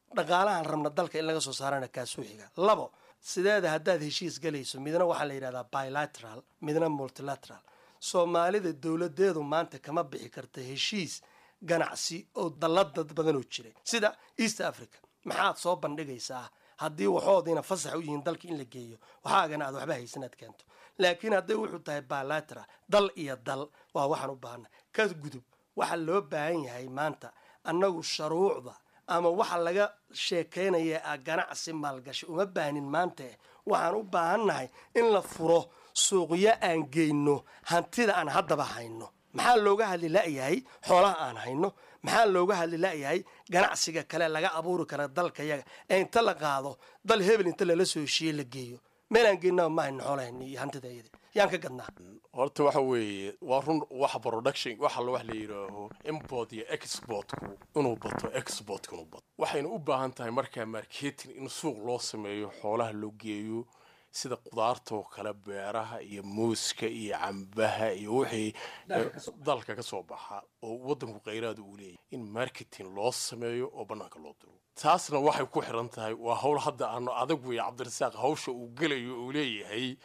dhaqaalahan rabna dalka in laga soo saarana kaasuu xiga labo sideeda haddaad heshiis galayso midna waxaa la yidhahdaa bilateral midna multilateral soomaalida dowladeedu maanta kama bixi karta heshiis ganacsi oo dallad dad badan oo jiray sida east africa maxaad soo bandhigaysaa haddii waxoodiina fasax u yihiin dalka in la geeyo waxaagana aad waxba haysan aad keento laakiin hadday wuxuu tahay bilateral dal iyo dal waa waxaan u baahana ka gudub waxaa loo baahan yahay maanta annagu sharuucda ama waxa laga sheekaynaya a ganacsi maalgashi uma baahnin maanta waxaan u baahannahay in la furo suuqyo aan geyno hantida aan haddaba hayno maxaa looga hadli la'yahay xoolaha aan hayno maxaa looga hadli la'yahay ganacsiga kale laga abuuri kara dalka yaga ee inta la qaado dal hebel inta lala soo heshiiye la geeyo meelaan geynaba ma hayno xoolahayna iyo hantida iyada yaan ka gadnaa horta waxa weeye waa run waxa production waxa la wax la yidhaaho import iyo exportku inuu bato exportku inuu bato waxayna u baahan tahay markaa marketing in suuq loo sameeyo xoolaha loo geeyo sida qudaartoo kale beeraha iyo muuska iyo cambaha iyo wixii dalka ka soo baxa oo waddanku khayraada uu leeyahy in marketing loo sameeyo oo bannaanka loo diro taasna waxay ku xiran tahay waa hawl hadda aanu adag weeye cabdirasaaq hawsha uu gelayo uu leeyahay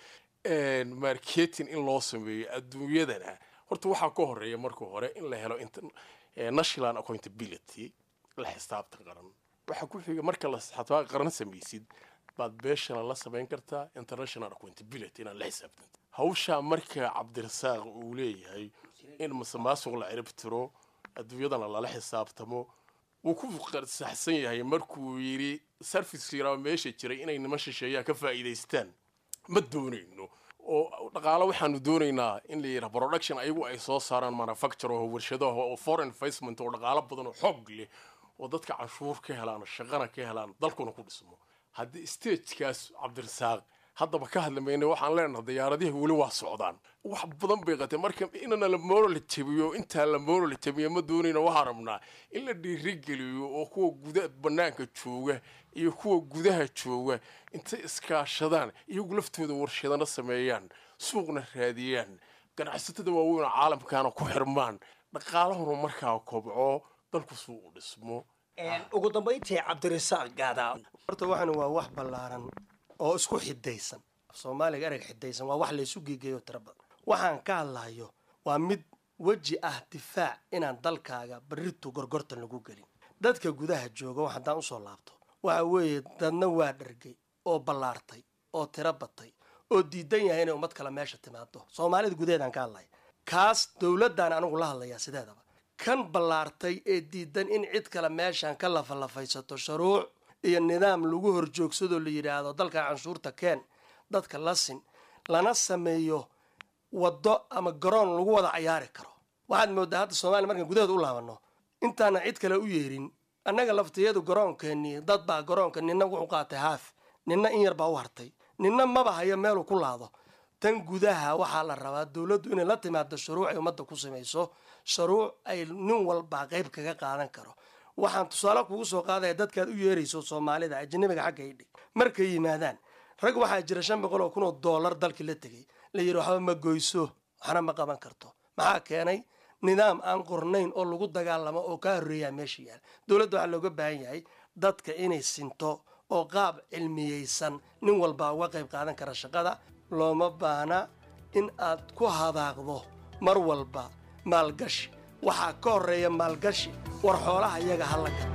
marketing in loo sameeyo adduunyadana horta waxaa ka horeeya marka hore in la helo national accountability la xisaabta qaran waxaa ku xiga marka la xisaabta qaran samaysid baad beeshana la samayn kartaa international accountability inaad la xisaabtanta hawshaa marka cabdirasaaq uu leeyahay in masamaasuq la cirib tiro adduunyadana lala xisaabtamo wuu ku saxsan yahay markuu yidhi service yaraa meesha jiray inay niman shisheeyaa ka faa'iidaystaan ma doonayno oo dhaqaalo waxaanu doonaynaa in la yidhaha production ayagu ay soo saaraan manufacture oo warshadaha oo foreign investment oo dhaqaalo badan oo xoog leh oo dadka canshuur ka helaan shaqana ka helaan dalkuna ku dhismo haddii stagekaas cabdirasaaq haddaba ka hadli mayna waxaan leenahay diyaaradihi weli waa socdaan wax badan bay qatee marka inana la moral jabiyo intaa la moral jabiyo ma doonayna waxaan rabnaa in la dhiirigeliyo oo kuwa guda banaanka jooga iyo kuwa gudaha jooga intay iskaashadaan iyagu laftooda warshadana sameeyaan suuqna raadiyaan ganacsatada waaweyn oo caalamkaana ku xirmaan dhaqaalahuna markaa kobco dalku suuqu dhismo ugu dambayntii cabdirasaaq gaadaa horta waxan waa wax ballaaran oo isku xidaysan soomaaliga ereg xidaysan waa wax laysu geegeeyo tiro badan waxaan ka hadlayo waa mid weji ah difaac inaan dalkaaga barritu gorgortan lagu gelin dadka gudaha jooga wax haddaan usoo laabto waxa weeye dadna waa dhargay oo ballaartay oo tiro batay oo diidan yahay inay ummad kale meesha timaado soomaalida gudaheedaan ka hadlaya kaas dowladdan anigu la hadlayaa sideedaba kan ballaartay ee diidan in cid kale meeshan ka lafalafaysato shuruuc iyo nidaam lagu horjoogsadoo la yidhaahdo dalka canshuurta keen dadka la sin lana sameeyo waddo ama garoon lagu wada cayaari karo waxaad moodaa hadda soomaaliya markaan gudaheeda u laabano intaana cid kale u yeerin annaga laftiyadu garoonkeenii dad baa garoonka nina wuxuu qaatay haaf nina in yar baa u hartay nina maba hayo meeluu ku laado tan gudaha waxaa la rabaa dowladdu inay la timaado shuruuc ay ummadda ku samayso shuruuc ay nin walbaa qayb kaga qaadan karo waxaan tusaale kugu soo qaadaya dadkaad u yeerayso soomaalida ajanabiga xagga idhig markay yimaadaan rag waxaa jira shan boqol oo kun oo dollar dalkii la tegay la yidhi waxba ma goyso waxna ma qaban karto maxaa keenay nidaam aan qornayn oo lagu dagaalamo oo kaa horreeyaa meesha yaal dowladda waxaa looga baahan yahay dadka inay sinto oo qaab cilmiyeysan nin walbaa uga qayb qaadan kara shaqada looma baahna in aad ku hadaaqdo mar walba maalgashi waxaa ka horreeya maalgashi war xoolaha iyaga ha la gato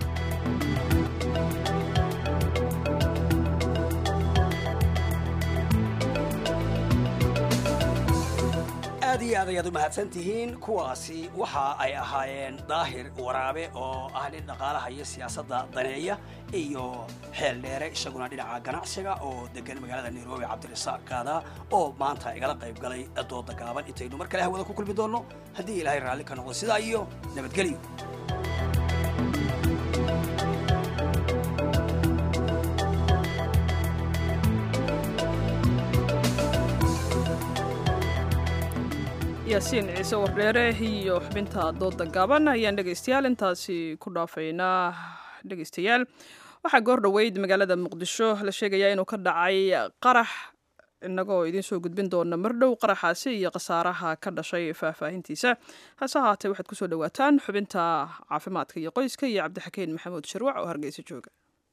aad iyo aad ayaad u mahadsan tihiin kuwaasi waxa ay ahaayeen daahir waraabe oo ah nin dhaqaalaha iyo siyaasadda daneeya iyo xeel dheere isaguna dhinaca ganacsiga oo degan magaalada nairobi cabdirasaaq kaada oo maanta igala qayb galay dooda gaaban intaynu mar kale hawada ku kulmi doonno haddii ilaahay raalli ka noqdo sidaa iyo nabadgelyo yaasiin ciise wardheere iyo xubinta dooda gaaban ayaan dhegaystayaal intaasi ku dhaafaynaa dhegaystayaal waxaa goor dhoweyd magaalada muqdisho la sheegayaa inuu ka dhacay qarax innagoo idiin soo gudbin doona mardhow qaraxaasi iyo khasaaraha ka dhashay faahfaahintiisa hase ahaatee waxaad kusoo dhawaataan xubinta caafimaadka iyo qoyska iyo cabdixakeen maxamuud sharwac oo hargeysa jooga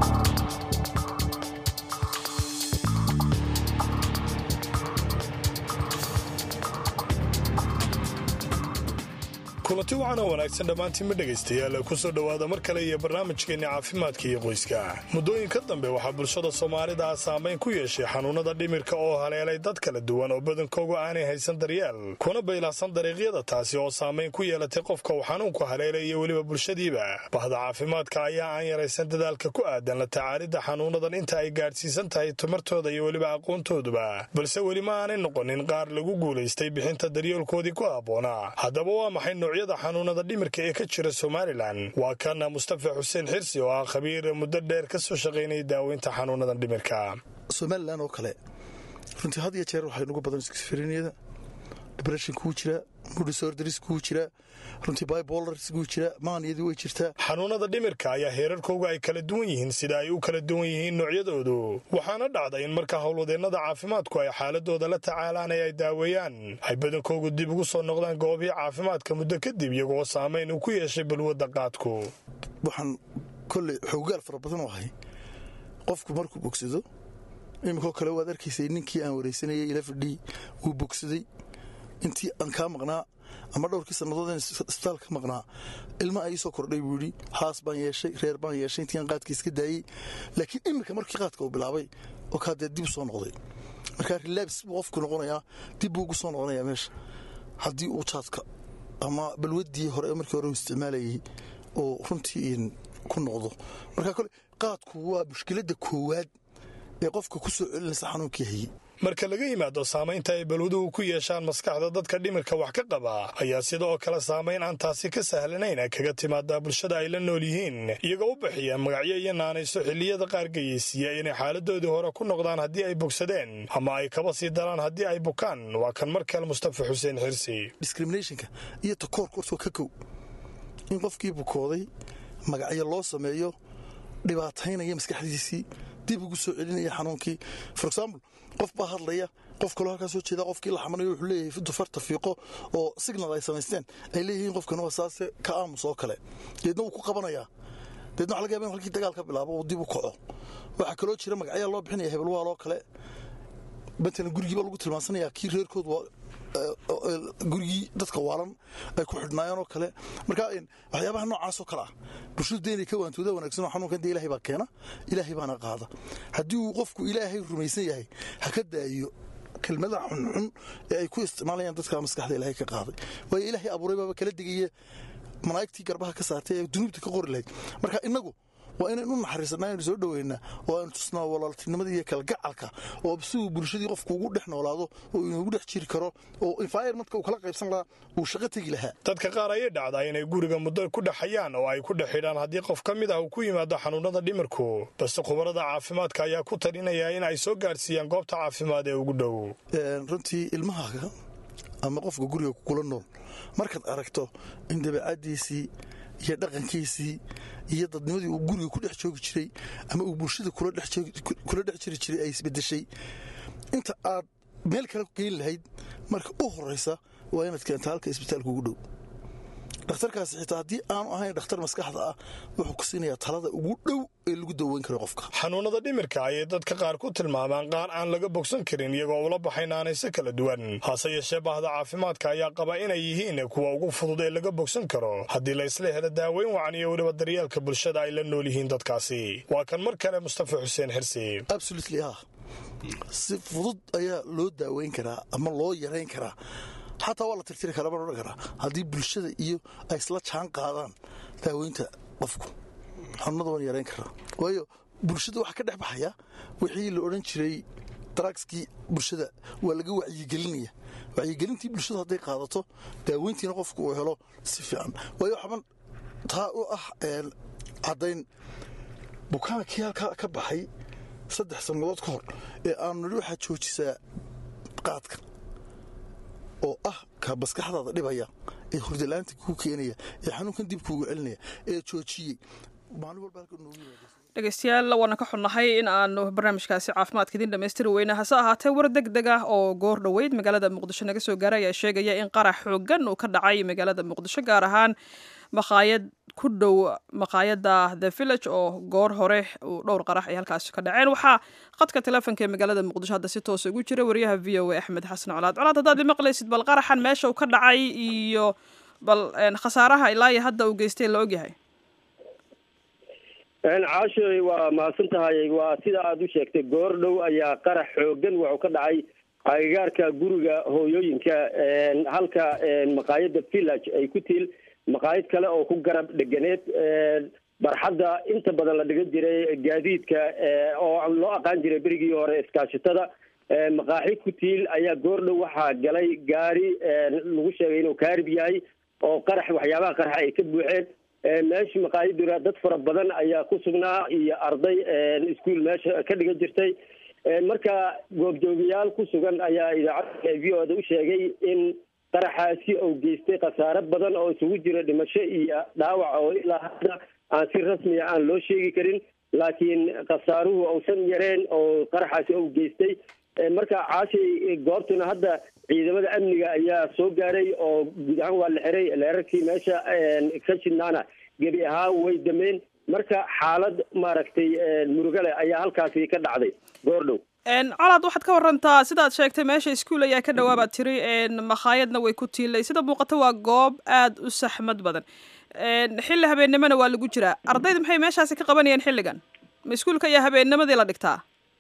kulanti wacan oo wanaagsan dhammaantiinma dhegaystayaal kusoo dhowaada mar kale iyo barnaamijkeenni caafimaadka iyo qoyska muddooyinka dambe waxaa bulshada soomaalida ah saamayn ku yeeshay xanuunnada dhimirka oo haleelay dad kala duwan oo badankoogu aanay haysan daryeel kuna baylahsan dariiqyada taasi oo saamayn ku yeelatay qofka uu xanuunku haleelay iyo weliba bulshadiiba bahda caafimaadka ayaa aan yaraysan dadaalka ku aadan la tacaalidda xanuunnadan inta ay gaadhsiisan tahay tamartooda iyo weliba aqoontooduba balse weli ma aanay noqonin qaar lagu guulaystay bixinta daryeelkoodii ku habboonaa haddaba waa maxay noocyada xanuunada dhimirka ee ka jira somalilan waa kana mustafa xuseen xirsi oo ah khabiir muddo dheer ka soo shaqaynaya daaweynta xanuunadan dhimirka somalilan oo kale runtii had iyo jeer waxay nugu badan skisferiniyada depression kuu jira mudisorders kuu jira runtii bibolars kuu jira maaniyadii way jirtaa xanuunada dhimirka ayaa heerarkooga ay kala duwan yihiin sida ay u kala duwan yihiin noocyadoodu waxaana dhacda in marka howlwadeennada caafimaadku ay xaaladooda la tacaalaan ee ay daaweeyaan ay badankoogu dib ugu soo noqdaan goobihii caafimaadka muddo kadib iyagoo saamayn uu ku yeeshay balwadda qaadku waxaan kolley xoogaal fara badan oo ahay qofku markuu bogsado iminkoo kale waad arkaysay ninkii aan waraysanayay ila fadhii wuu bogsaday intii aan kaa maqnaa ama dhowrkii sannadood isbitaal ka maqnaa ilma a ii soo kordhay buu yidhi haas baan yeeshay reer baan yeeshay intii aan qaadka iska daayey laakiin iminka markii qaadka uu bilaabay oo kaadee dib u soo noqday markaa rilaabs buu qofku noqonayaa dib buu ugu soo noqonayaa meesha haddii uu jaadka ama balwaddii hore markii hore uu isticmaalayay oo runtii ku noqdo markaa kole qaadku waa mushkiladda koowaad ee qofka ku soo celinaysa xanuunkii hayey marka laga yimaado saamaynta ay balwaduhu ku yeeshaan maskaxda dadka dhimirka wax ka qaba ayaa sida oo kale saamayn aan taasi ka sahlanayn kaga timaadaa bulshada ay la nool yihiin iyagoo u bixiya magacyo iyo naanayso xilliyada qaar geyeysiiya inay xaaladoodii hore ku noqdaan haddii ay bogsadeen ama ay kaba sii daraan haddii ay bukaan waa kan mar kale mustafa xuseen xirsi discriminationka iyo takoorka hortoo ka kow in qofkii bukooday magacyo loo sameeyo dhibaataynaya maskaxdiisii dib ugu soo celinaya xanuunkii for example qof baa hadlaya qof kaloo halkaa soo jeeda qofkii la xamanayo wuxuu leeyahay dufarta fiiqo oo signal ay samaysteen ay leeyihiin qofkan waa saase ka aamus oo kale deedna wuu ku qabanayaa deedna waxa laga yaba in halkii dagaal ka bilaabo uu dib u kaco waxaa kaloo jira magacyaa loo bixinaya hebelwaal oo kale matalan gurigiiba lagu tilmaansanaya kii reerkood waa gurigii dadka waalan ay ku xidhnaayeen oo kale marka waxyaabaha noocaasoo kale ah bulshadu dee inay ka waantooda wanaagsan oo xanuunkan dee ilaahay baa keena ilaahay baana qaada haddii uu qofku ilaahay rumaysan yahay ha ka daayo kelmadaha xunxun ee ay ku isticmaalayaan dadka maskaxda ilaahay ka qaaday waayo ilaahay abuuray baaba kala digaya malaa'igtii garbaha ka saartay ee dunuubta ka qori lahayd marka innagu waa inaynu u naxariisanaa aynu soo dhoweynaa oo aynu tusnaa walaaltinimada iyo kalgacalka oo si uu bulshadii qofku ugu dhex noolaado oo inuugu dhex jiri karo oo environmentka uu kala qaybsan lahaa uu shaqo tegi lahaa dadka qaar ayay dhacdaa inay guriga muddo ku dhexayaan oo ay ku dhex xidhaan haddii qof ka mid ah uu ku yimaado xanuunada dhimirku balse khubarada caafimaadka ayaa ku talinaya in ay soo gaadhsiiyaan goobta caafimaad ee ugu dhow runtii ilmahaaga ama qofka guriga kula nool markaad aragto in dabeecadiisii iyo dhaqankiisii iyo dadnimadii uu guriga ku dhex joogi jiray ama uu bulshada kula dhex jiri jiray ay isbedeshay inta aad meel kale geyn lahayd marka u horaysa waa inaad keenta halka isbitaalka ugu dhow dhakhtarkaasi xitaa haddii aanu ahayn dhakhtar maskaxda ah wuxuu ku siinayaa talada ugu dhow ee lagu daweyn karo qofka xanuunada dhimirka ayay dadka qaar ku tilmaamaan qaar aan laga bogsan karin iyagoo ula baxay naanayso kala duwan hase yeeshee bahda caafimaadka ayaa qaba inay yihiin kuwa ugu fudud ee laga bogsan karo haddii la isla helo daaweyn wacan iyo weliba daryeelka bulshada ay la nool yihiin dadkaasi waa kan mar kale mustafa xuseen xirsi absolutely ah si fudud ayaa loo daaweyn karaa ama loo yarayn karaa xataa waa la tirtiri karaa baan odhan karaa haddii bulshada iyo ay isla jaan qaadaan daaweynta qofku xanuunada waan yarayn karaa waayo bulshada waxaa ka dhex baxaya wixii la odhan jiray daragskii bulshada waa laga wacyigelinaya wacyigelintii bulshadu hadday qaadato daaweyntiina qofku uu helo si fiican waayo waxaban taa u ah caddayn bukaankii halkaa ka baxay saddex sannadood ka hor ee aanu nidhi waxaad joojisaa qaadka oo ah ka maskaxdaada dhibaya ee hurdalaanta kuu keenaya ee xanuunkan dib kuugu celinaya ee joojiyey maalin walba halka noogu yimaada dhegeystayaal waana ka xunnahay in aanu barnaamijkaasi caafimaadka idin dhammaystiri weyna hase ahaatee war deg deg ah oo goor dhoweyd magaalada muqdisho naga soo gaaray ayaa sheegaya in qarax xoogan uu ka dhacay magaalada muqdisho gaar ahaan maqaayad ku dhow maqaayada the village oo goor hore uu dhowr qarax ay halkaasi ka dhaceen waxaa qadka teleefonka ee magaalada muqdisho hadda si toosa ugu jira wariyaha v o a axmed xasan colaad colaad haddaad imaqlaysid bal qaraxan meesha uu ka dhacay iyo bal khasaaraha ilaa iyo hadda uu geystay la ogyahay caashoy waa mahadsan tahay waa sida aada u sheegtay goor dhow ayaa qarax xoogan wuxuu ka dhacay agagaarka guriga hooyooyinka halka maqaayada village ay ku tiil maqaayad kale oo ku garab dheganeed barxadda inta badan la dhigan jiray gaadiidka oo loo aqaan jiray berigii hore iskaashatada maqaaxi ku tiil ayaa goor dhow waxaa galay gaari lagu sheegay inuu kaarib yahay oo qarax waxyaabaha qarax ay ka buuxeen meesha maqaayaduna dad fara badan ayaa ku sugnaa iyo arday iskuol meesha ka dhigan jirtay marka goobjoogayaal ku sugan ayaa idaacadda v o da u sheegay in qaraxaasi uu geystay khasaare badan oo isugu jira dhimasho iyo dhaawac oo ilaa hadda aan si rasmiya aan loo sheegi karin laakiin khasaaruhu uusan yareen oo qaraxaasi uu geystay marka caashay goobtuna hadda ciidamada amniga ayaa soo gaaray oo guud ahaan waa la xiray leerarkii meesha ka shidnaana gebi ahaan way dameen marka xaalad maaragtay murugale ayaa halkaasi ka dhacday goordhow colaad waxaad ka warantaa sidaad sheegtay meesha iskuol ayaa ka dhawaabaad tiri makhaayadna way ku tiilay sida muuqata waa goob aada u saxmad badan xilli habeennimona waa lagu jiraa ardayda maxay meeshaasi ka qabanayaan xilligan ma iskuolka ayaa habeennimadii la dhigtaa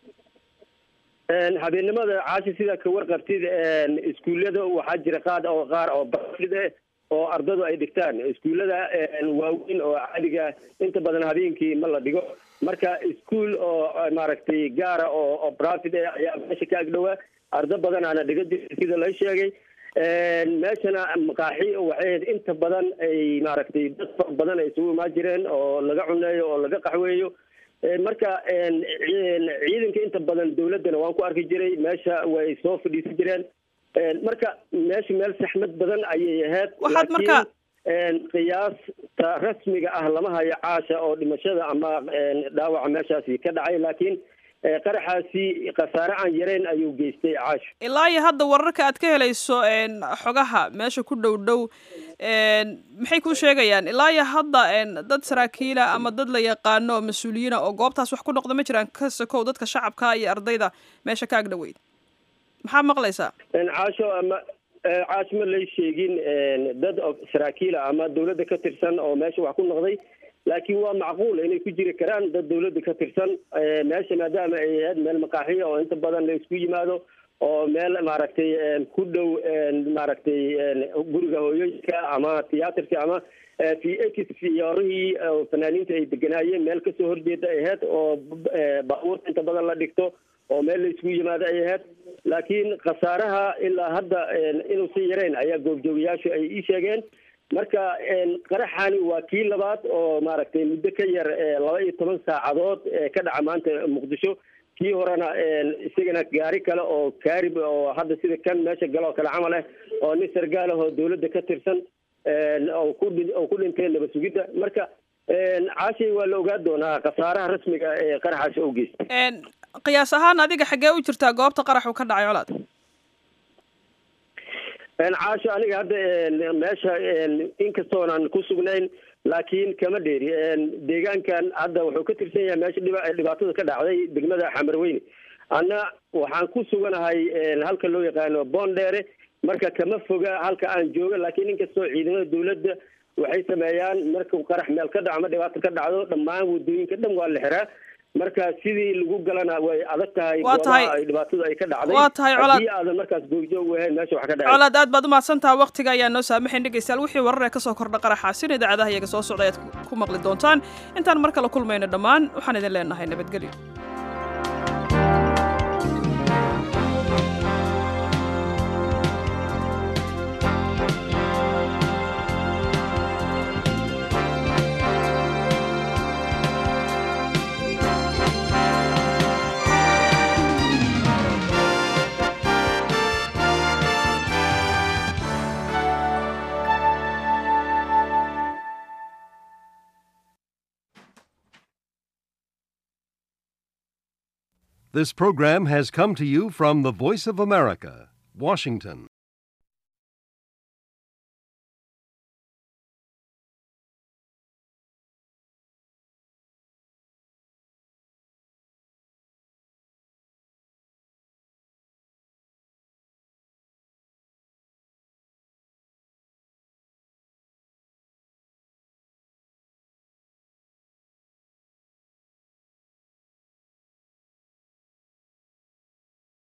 habeennimada caashi sidaa ka warqabtid iskuullada waxaa jira qaad oo qaar oo bafid eh oo ardadu ay dhigtaan iskuullada waaweyn oo caadiga inta badan habeenkii ma la dhigo marka iskuol oo maaragtay gaara oo oo brafid eh ayaa meesha ka agdhowaa ardo badanaana dhiga jirta sida la sheegay meeshana maqaaxi waxay ahayd inta badan ay maaragtay dad fara badan ay isugu imaan jireen oo laga cuneeyo oo laga qaxweeyo marka ciidanka inta badan dawladdana waan ku arki jiray meesha way soo fadhiisan jireen marka meesha meel saxmad badan ayay ahayd waxaad marka qiyaasta rasmiga ah lama hayo caasha oo dhimashada ama dhaawaca meeshaasi ka dhacay laakiin qaraxaasi khasaare aan yareyn ayuu geystay caasho ilaa iyo hadda wararka aad ka helayso xogaha meesha ku dhow dhow maxay kuu sheegayaan ilaa iyo hadda dad saraakiila ama dad la yaqaano oo mas-uuliyiina oo goobtaas wax ku noqda ma jiraan ka sokow dadka shacabka iyo ardayda meesha ka agdhoweyd maxaa maqlaysaa caasho ama caasho ma lay sheegin dad saraakiila ama dawladda ka tirsan oo meesha wax ku noqday laakiin waa macquul inay ku jiri karaan dad dawladda ka tirsan meesha maadaama ay ahayd meel maqaaxiya oo inta badan la isku yimaado oo meel maaragtay ku dhow maaragtay guriga hooyooyinka ama tiyaatarka ama v x fiyoorihii fanaaniinta ay deganaayeen meel kasoo horjeeda ay ahayd oo baabuurta inta badan la dhigto oo meel la isku yimaado ay ahayd laakiin khasaaraha ilaa hadda inuusan yareyn ayaa goobjoogayaashu ay ii sheegeen marka qaraxani waa kii labaad oo maaragtay muddo ka yar laba iyo toban saacadood ka dhaca maanta muqdisho kii horena isagana gaari kale oo kaarib oo hadda sida kan meesha galo oo kale camal ah oo nin sargaal ah oo dawladda ka tirsan oo ku oo ku dhintay nabad sugidda marka caashay waa la ogaa doonaa khasaaraha rasmiga ee qaraxaasi oo geystay qiyaas ahaan adiga xaggee u jirtaa goobta qarax uu ka dhacay colaad caasho aniga hadda meesha inkastoonan ku sugnayn laakiin kama dheeri deegaankan hadda wuxuu ka tirsan yahay meesha dhiba dhibaatada ka dhacday degmada xamarweyne anna waxaan ku suganahay halka loo yaqaano boondheere marka kama foga halka aan jooga laakiin inkastoo ciidamada dawladda waxay sameeyaan markuu qarax meel ka dhaco ama dhibaato ka dhacdo dhammaan wadooyinka dhan waa la xiraa marka sidii lagu galana way adag tahay Waa tahay- goobaha ay dhibaatadu ay ka dhacday waa tahay colaad- haddii aadan markaas googjoog u ahayn meesha wax ka dhacay colaad aad baad umahadsan taha waqtiga ayaa noo saamaxayn dhegaystayaal wixii warar ee kasoo kordha qaraxaasin idaacadaha iyaga soo socda ayaad ku- ku maqli doontaan intaan mar kale kulmayno dhammaan waxaan idin leenahay nabadgelyo This program has come to you from the Voice of America, Washington.